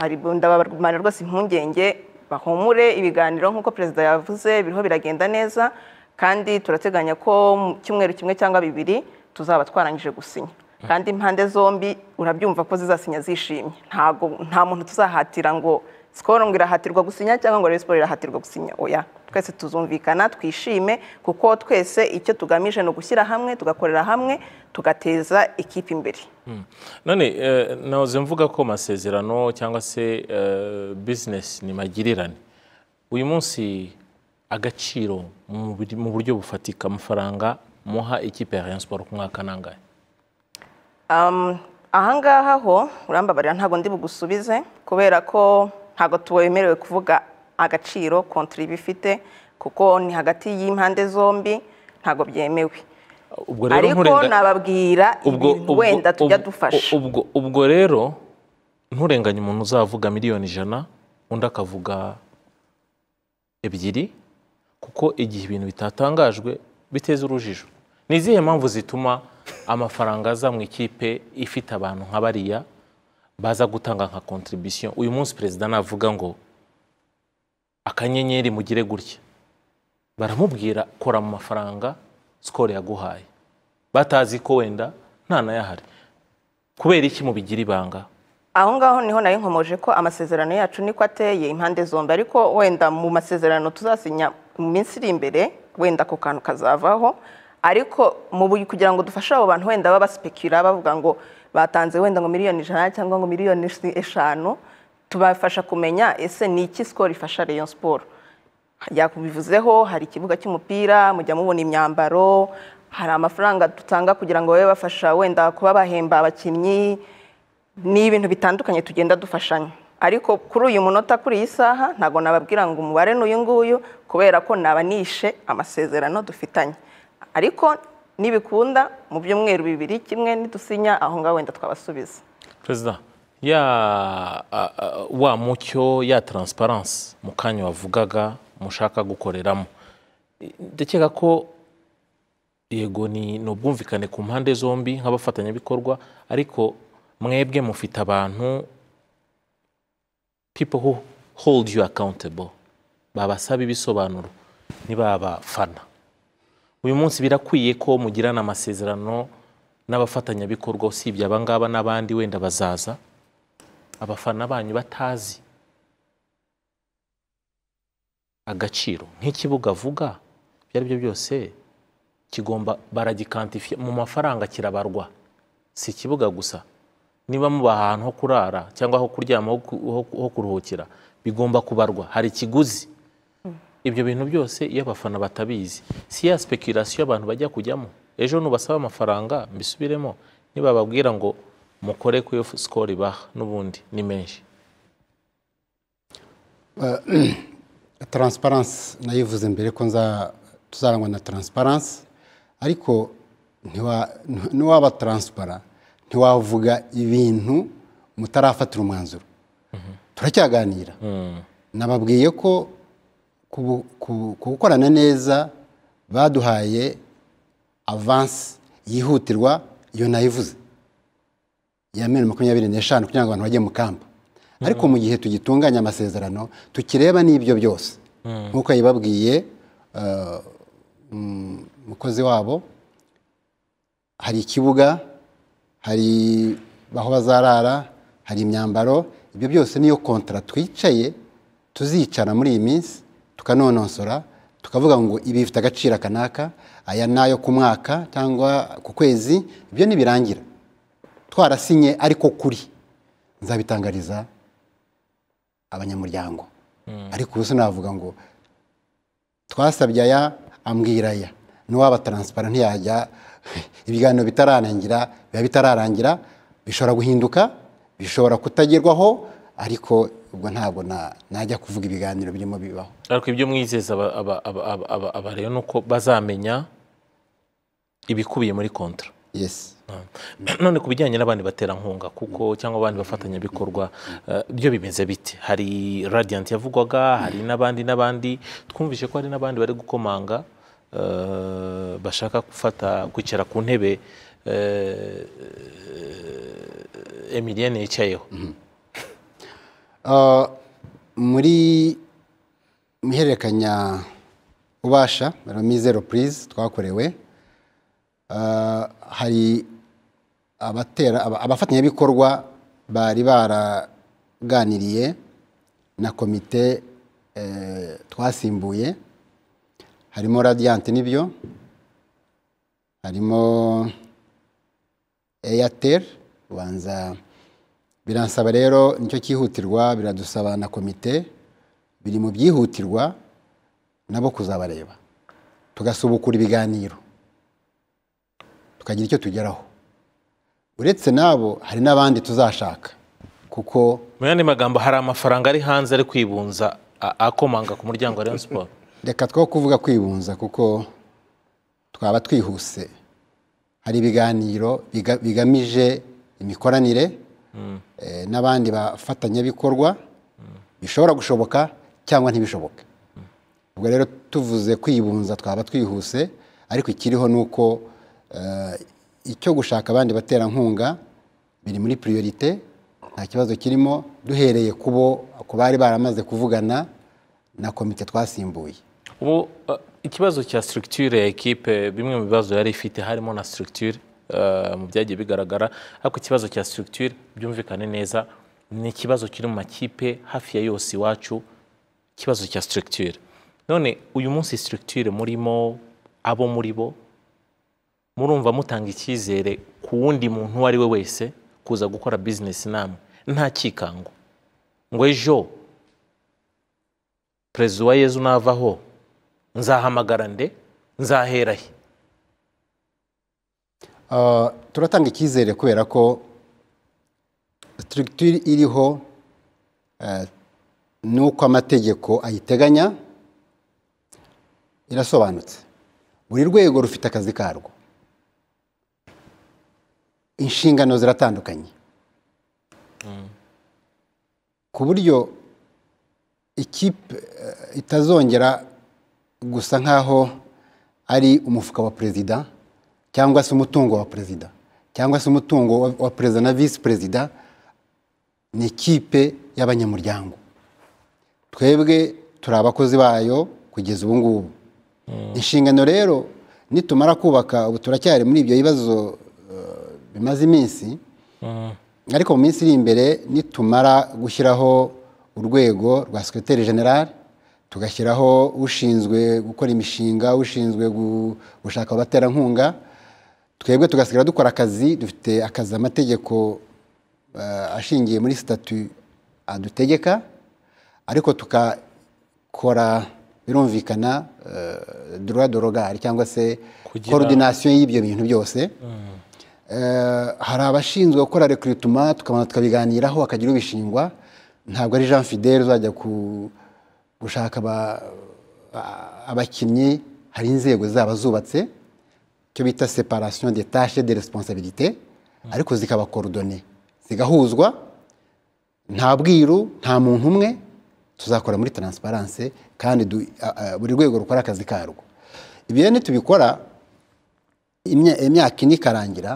ndabamara rwose impungenge bahumure ibiganiro nk'uko perezida yavuze biriho biragenda neza kandi turateganya ko mu cyumweru kimwe cyangwa bibiri tuzaba twarangije gusinya kandi impande zombi urabyumva ko zizasinya zishimye ntabwo nta muntu tuzahatira ngo sikoro ngo irahatirwa gusinya cyangwa ngo siporo irahatirwa gusinya oya twese tuzumvikana twishime kuko twese icyo tugamije ni ugushyira hamwe tugakorera hamwe tugateza ikipe imbere none nahoze mvuga ko amasezerano cyangwa se bizinesi ni magirirane uyu munsi agaciro mu buryo bufatika amafaranga muha ikipe ya siporo ku mwaka nangahe ahangaha ho urambabarira ntabwo ndi bugusubize kubera ko ntabwo tuwemerewe kuvuga agaciro kontiri iba ifite kuko ni hagati y'impande zombi ntabwo byemewe ariko nababwira ibintu wenda tujya dufasha ubwo rero nturenganye umuntu uzavuga miliyoni ijana undi akavuga ebyiri kuko igihe ibintu bitatangajwe biteza urujijo ni izihe mpamvu zituma amafaranga aza mu ikipe ifite abantu nka bariya baza gutanga nka kontribisiyo uyu munsi perezida navuga ngo akanyenyeri mugire gutya baramubwira kora mu mafaranga sikoro yaguhaye batazi ko wenda nta nayahari kubera iki mubigira ibanga aho ngaho niho nayo nkomoje ko amasezerano yacu niko ateye impande zombi ariko wenda mu masezerano tuzasinya mu minsi iri imbere wenda ako kantu kazavaho ariko mu kugira ngo dufashe abo bantu wenda babaspekira bavuga ngo batanze wenda ngo miliyoni ijana cyangwa ngo miliyoni eshanu tubafasha kumenya ese ni iki sikoro ifasha Rayon siporo yakubivuzeho hari ikibuga cy'umupira mujya mubona imyambaro hari amafaranga dutanga kugira ngo babe bafasha wenda kuba bahemba abakinnyi ni ibintu bitandukanye tugenda dufashanya ariko kuri uyu munota kuri iyi saha ntabwo nababwira ngo umubare ni uyu nguyu kubera ko naba nishe amasezerano dufitanye ariko nibikunda mu byumweru bibiri kimwe nidusinya aho ngaho wenda twabasubiza perezida ya wa mucyo ya taransiparansi mu kanya wavugaga mushaka gukoreramo ndakeka ko yego ni ubwumvikane ku mpande zombi nk'abafatanyabikorwa ariko mwebwe mufite abantu people who hold you accountable babasaba ibisobanuro ntibabafana uyu munsi birakwiye ko mugirana amasezerano n'abafatanyabikorwa usibye abangaba n'abandi wenda bazaza abafana banyu batazi agaciro nk'ikibuga avuga ibyo ari byo byose kigomba baragikantifiye mu mafaranga kirabarwa si ikibuga gusa niba muba ahantu ho kurara cyangwa ho kuryama ho kuruhukira bigomba kubarwa hari ikiguzi ibyo bintu byose iyo abafana batabizi si ya sipekirasiyo abantu bajya kujyamo ejo nubasaba amafaranga mbisubiremo nibababwira ngo mukore ku iyo sikoro ibaha n'ubundi ni menshi taransiparansi nayivuze mbere ko tuzarangwa na taransiparansi ariko ntiwaba taransipara ntiwavuga ibintu mutarafatira umwanzuro turacyaganira nababwiye ko gukorana neza baduhaye avansi yihutirwa iyo nayivuze ya miliyoni makumyabiri n'eshanu kugira ngo abantu bajye mu kamba ariko mu gihe tugitunganya amasezerano tukireba n'ibyo byose nk'uko yabibabwiye umukozi wabo hari ikibuga hari aho bazarara hari imyambaro ibyo byose niyo kontara twicaye tuzicara muri iyi minsi tukanonosora tukavuga ngo ibi bifite agaciro kanaka aya nayo ku mwaka cyangwa ku kwezi ibyo ntibirangira twarasinye ariko kuri nzabitangariza abanyamuryango ariko ubu se navuga ngo twasabye aya ambwira aya n'uwaba taransipara ntiyajya ibiganiro bitararangira biba bitararangira bishobora guhinduka bishobora kutagerwaho ariko ubwo ntabwo na- najya kuvuga ibiganiro birimo bibaho ariko ibyo mwizeza aba- aba- aba- aba- aba- aba rero ni uko bazamenya ibikubiye muri kontra yesi none ku bijyanye n'abandi baterankunga kuko cyangwa abandi bafatanyabikorwa eh, byo bimeze bite hari radiant yavugwaga hari n'abandi n'abandi twumvise ko hari n'abandi bari gukomanga eh, bashaka gufata kwicara ku ntebe eh, emilienne yicayeho Uh, muri mu ihererekanya ubasha ramizero purize twakorewe uh, hari abatera aba- abafatanyabikorwa bari baraganiriye na komite eh, twasimbuye harimo radiyanti n'ibyo harimo eyateri ubanza biransaba rero nicyo cyihutirwa biradusaba na komite biri mu byihutirwa nabo kuzabareba tugasubukura ibiganiro tukagira icyo tugeraho uretse n'abo hari n'abandi tuzashaka kuko mu yandi magambo hari amafaranga ari hanze ari kwibunza a- akomanga ku muryango wa rayon sport reka two kuvuga kwibunza kuko twaba twihuse hari ibiganiro biga- bigamije imikoranire eh, n'abandi bafatanyabikorwa bishobora gushoboka cyangwa ntibishoboke ubwo rero tuvuze kwibunza twaba twihuse ariko ikiriho ni uko eh, icyo gushaka abandi baterankunga biri muri priorite nta kibazo kirimo duhereye kubo ku bari baramaze kuvugana na komite twasimbuye ubu eh, ikibazo cya structure ya ekipe bimwe mu bibazo yari ifite harimo na structure eh, mu byagiye bigaragara ariko ikibazo cya structure byumvikane neza ni ikibazo kiri mu makipe hafi ya yose iwacu ikibazo cya structure none uyu munsi structure murimo abo muri bo murumva mutanga icyizere ku wundi muntu uwo ari we wese kuza gukora bizinesi namwe nta cyikango ngo ejo perezida wa yezu navaho nzahamagara nde nzahera he Uh, turatanga icyizere kubera ko structure iriho uh, n'uko amategeko ayiteganya irasobanutse buri rwego rufite akazi karwo inshingano ziratandukanye ku buryo ikipe eh, itazongera gusa nk'aho ari umufuka wa perezida cyangwa se umutungo wa perezida cyangwa se umutungo wa- wa perezida na visi perezida ni ikipe y'abanyamuryango twebwe turi abakozi bayo kugeza ubu ngubu inshingano rero nitumara kubaka ubu turacyari muri ibyo bibazo eh, bimaze iminsi ariko mu minsi iri imbere nitumara gushyiraho urwego rwa sekretari general tugashyiraho ushinzwe gukora imishinga ushinzwe gu- gushaka abaterankunga twebwe tugasigara dukora akazi dufite akazi amategeko eh, ashingiye muri sitatu adutegeka ariko tukakora birumvikana droit de regard cyangwa se Kugira- coordination y'ibyo bintu byose Eh, hari abashinzwe gukora rekurutuma tukabanza tukabiganiraho hakagira ubishingwa ntabwo ari jean fidele uzajya ku- gushaka aba- a- abakinnyi hari inzego zaba zubatse icyo bita separation des tâches de responsabilité ariko zikabakorodone zigahuzwa nta bwiru nta muntu umwe tuzakora muri transparence kandi du- a- a- buri rwego rukora akazi karwo ibyo rero nitubikora imya- imyaka ine ikarangira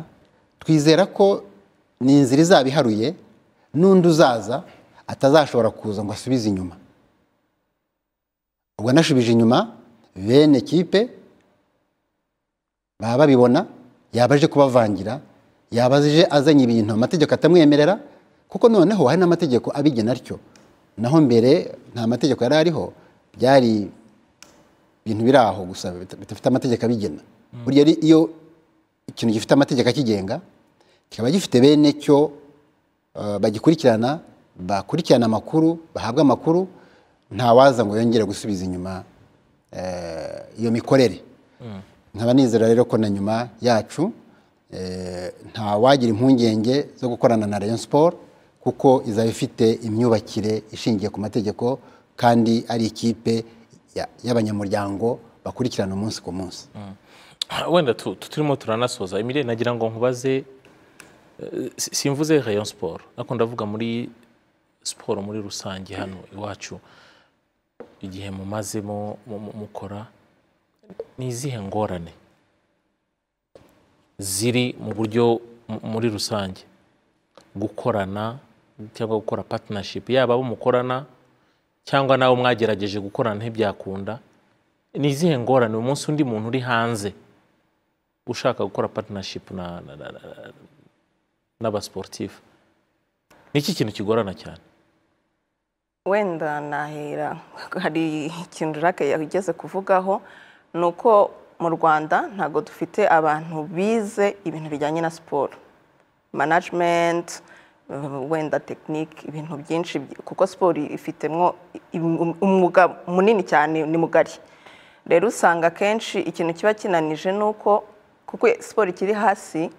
twizera ko ni inzira izaba iharuye n'undi uzaza atazashobora kuza ngo asubize inyuma ubwo anashubije inyuma bene kipe baba babibona yaba aje kubavangira yaba aje azanye ibintu amategeko atamwemerera kuko noneho hari n'amategeko abigena atyo naho mbere nta mategeko yari ariho byari ibintu biri aho gusa bita- bidafite amategeko abigena burya ari iyo ikintu gifite amategeko akigenga kikaba gifite bene cyo eh, bagikurikirana bakurikirana amakuru bahabwa amakuru ntawaza ngo yongere gusubiza inyuma eh, iyo mikorere nkaba nizera rero ko na nyuma yacu eh, nta wagira impungenge zo gukorana na Rayon Sport kuko izaba ifite imyubakire ishingiye ku mategeko kandi ari ikipe ya- y'abanyamuryango bakurikirana umunsi ku munsi wenda tu- tu- turimo turanasoza imire nagira ngo nkubaze eh, si- simvuze rayon siporo ariko ndavuga muri siporo muri rusange hano iwacu igihe mumazemo mu- mu- mukora ni izihe ngorane ziri mu buryo mu- muri rusange gukorana cyangwa gukora patinashipu yaba abo mukorana cyangwa nawe mwagerageje gukorana ntibyakunda ni izihe ngorane umunsi undi muntu uri hanze ushaka gukora patinashipu n'abasiporutifu ni iki kintu kigorana cyane wenda nahera hari ikintu jacques yageze kuvugaho ni uko mu rwanda ntabwo dufite abantu bize ibintu bijyanye na siporo management uh, wenda tekinike ibintu byinshi by- kuko siporo ifitemo im- umwuga munini cyane ni mugari rero usanga akenshi ikintu kiba kinanije ni uko kuko siporo ikiri hasi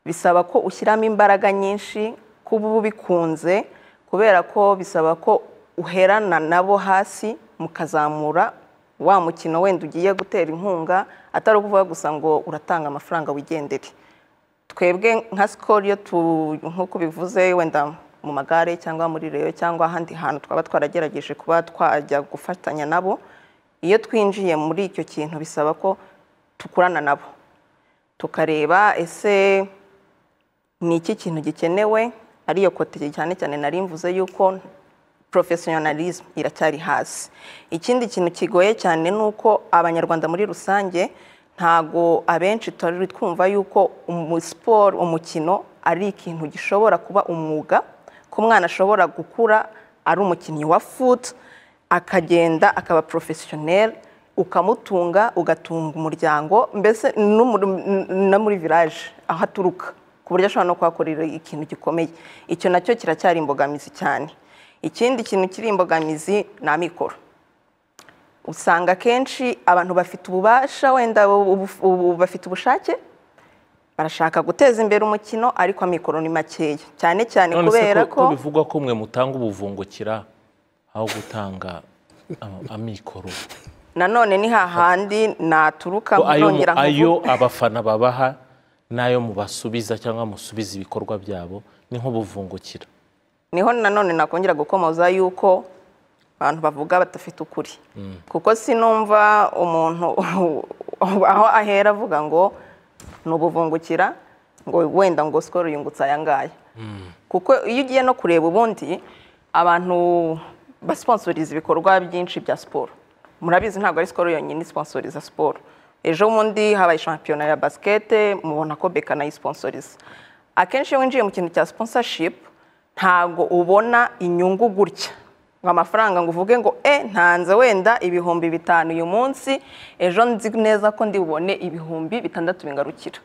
bisaba ko ushyiramo imbaraga nyinshi kuba uba ubikunze kubera ko bisaba ko uherana nabo hasi mukazamura wa mukino wenda ugiye gutera inkunga atari ukuvuga gusa ngo uratanga amafaranga wigendere twebwe nka sikoro iyo tu nk'uko bivuze wenda mu magare cyangwa muri reyo cyangwa ahandi hantu twaba twaragerageje kuba twajya gufatanya nabo iyo twinjiye muri icyo kintu bisaba ko tukurana nabo tukareba ese ni iki kintu gikenewe ariyo kote cyane cyane nari mvuze yuko porofesiyonalizimu iracyari hasi ikindi kintu kigoye cyane ni uko abanyarwanda muri rusange ntago abenshi turi twumva yuko umu- siporo umukino ari ikintu gishobora kuba umwuga ko umwana ashobora gukura ari umukinnyi wa futi akagenda akaba porofesiyoneri ukamutunga ugatunga umuryango mbese no muri- n- no muri viraje aho aturuka ku buryo ashobora no kuhakorera ikintu gikomeye icyo nacyo kiracyari imbogamizi cyane ikindi kintu kiri imbogamizi ni amikoro usanga akenshi abantu bafite ububasha wenda ubu- ubu- bafite ubushake barashaka guteza imbere umukino ariko amikoro ni makeya cyane cyane none se kubera ko- ko ko bivugwa ko mwe mutanga ubuvungukira aho gutanga ama- amikoro nanone ni hahandi naturuka ko ayo mu- nongera ayo nkuvuge abafana babaha n'ayo mubasubiza cyangwa musubiza ibikorwa byabo ni nk'ubuvungukira niho nanone nakongera gukomoza yuko abantu bavuga badafite ukuri kuko sinumva umuntu aho ahera avuga ngo ni ubuvungukira ngo wenda ngo sikoro yungutse aya ngaya kuko iyo ugiye no kureba ubundi abantu basponsoriza ibikorwa byinshi bya siporo murabizi ntabwo ari sikoro yonyine isponsoriza siporo ejo bundi habaye shampiyona ya basikete mubona ko beka nayisponsoriza akenshi iyo winjiye mu kintu cya sponsorship ntabwo ubona inyungu gutya ngo amafaranga ngo uvuge ngo e ntanze wenda ibihumbi bitanu uyu munsi ejo nzi neza ko ndi bubone ibihumbi bitandatu bingarukira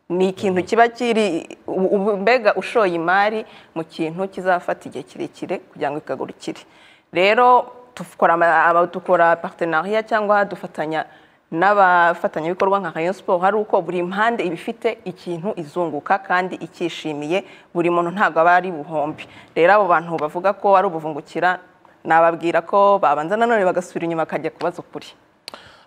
ni ikintu kiba kiri u- u- mbega ushoye imari mu kintu kizafata igihe kirekire kugira ngo ikagurukire rero dukora ama- ama- dukora partenariat cyangwa dufatanya n'abafatanyabikorwa nka Rayon Sport hari uko buri mpande iba ifite ikintu izunguka kandi ikishimiye buri muntu ntabwo aba ari buhombi rero abo bantu bavuga ko ari ubuvungukira nababwira ko babanza nanone bagasubira inyuma bakajya kubaza ukuri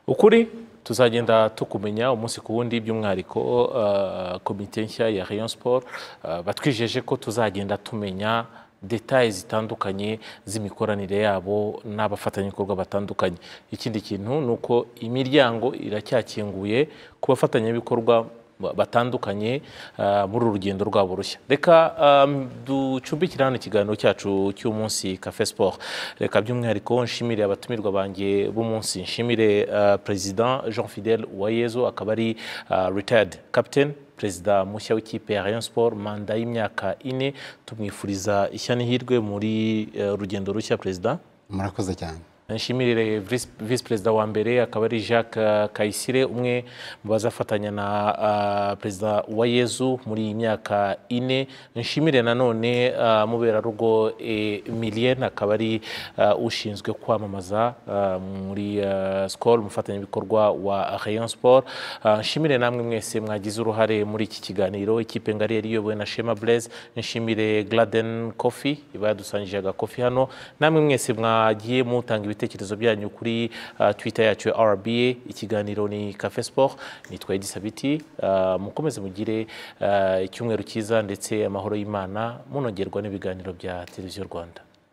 ukuri tuzagenda tukumenya umunsi ku wundi by'umwihariko eh, komite nshya ya rayon sport eh, batwijeje ko tuzagenda tumenya detaye zitandukanye z'imikoranire yabo n'abafatanyabikorwa batandukanye ikindi kintu ni uko imiryango iracyakinguye ku bafatanyabikorwa ba- batandukanye eh, muri uru rugendo rwabo rushya reka eh, ducumbikire hano ikiganiro cyacu cy'umunsi cafe sport reka by'umwihariko nshimire abatumirwa banjye b'umunsi nshimire eh, perezida jean fidel uwayezu akaba ari eh, retired captain perezida mushya w'ikipe ya rayon sport manda y'imyaka ine tumwifuriza ishya n'ihirwe muri eh, rugendo rushya perezida murakoze cyane nshimire visi perezida wa mbere akaba ari jacques kayisire umwe mu bazafatanya na ah, perezida wa yezu muri iyi myaka ine nshimire nanone ah, muberarugo emilien akaba ari ah, ushinzwe kwamamaza ah, muri ah, skol umufatanyabikorwa wa rayon sport Ah, nshimire namwe mwese mwagize uruhare muri iki kiganiro ikipe ngari yari iyobowe na shema blaise nshimire gladen coffee iba yadusangije agakofi hano namwe mwese mwagiye mutanga ibitekerezo byanyu kuri ah, twitter yacu ya rba ikiganiro ni cafe sport nitwa edi sabiti Ah, mukomeze mugire ah, icyumweru cyiza ndetse amahoro y'imana munongerwa n'ibiganiro bya televiziyo rwanda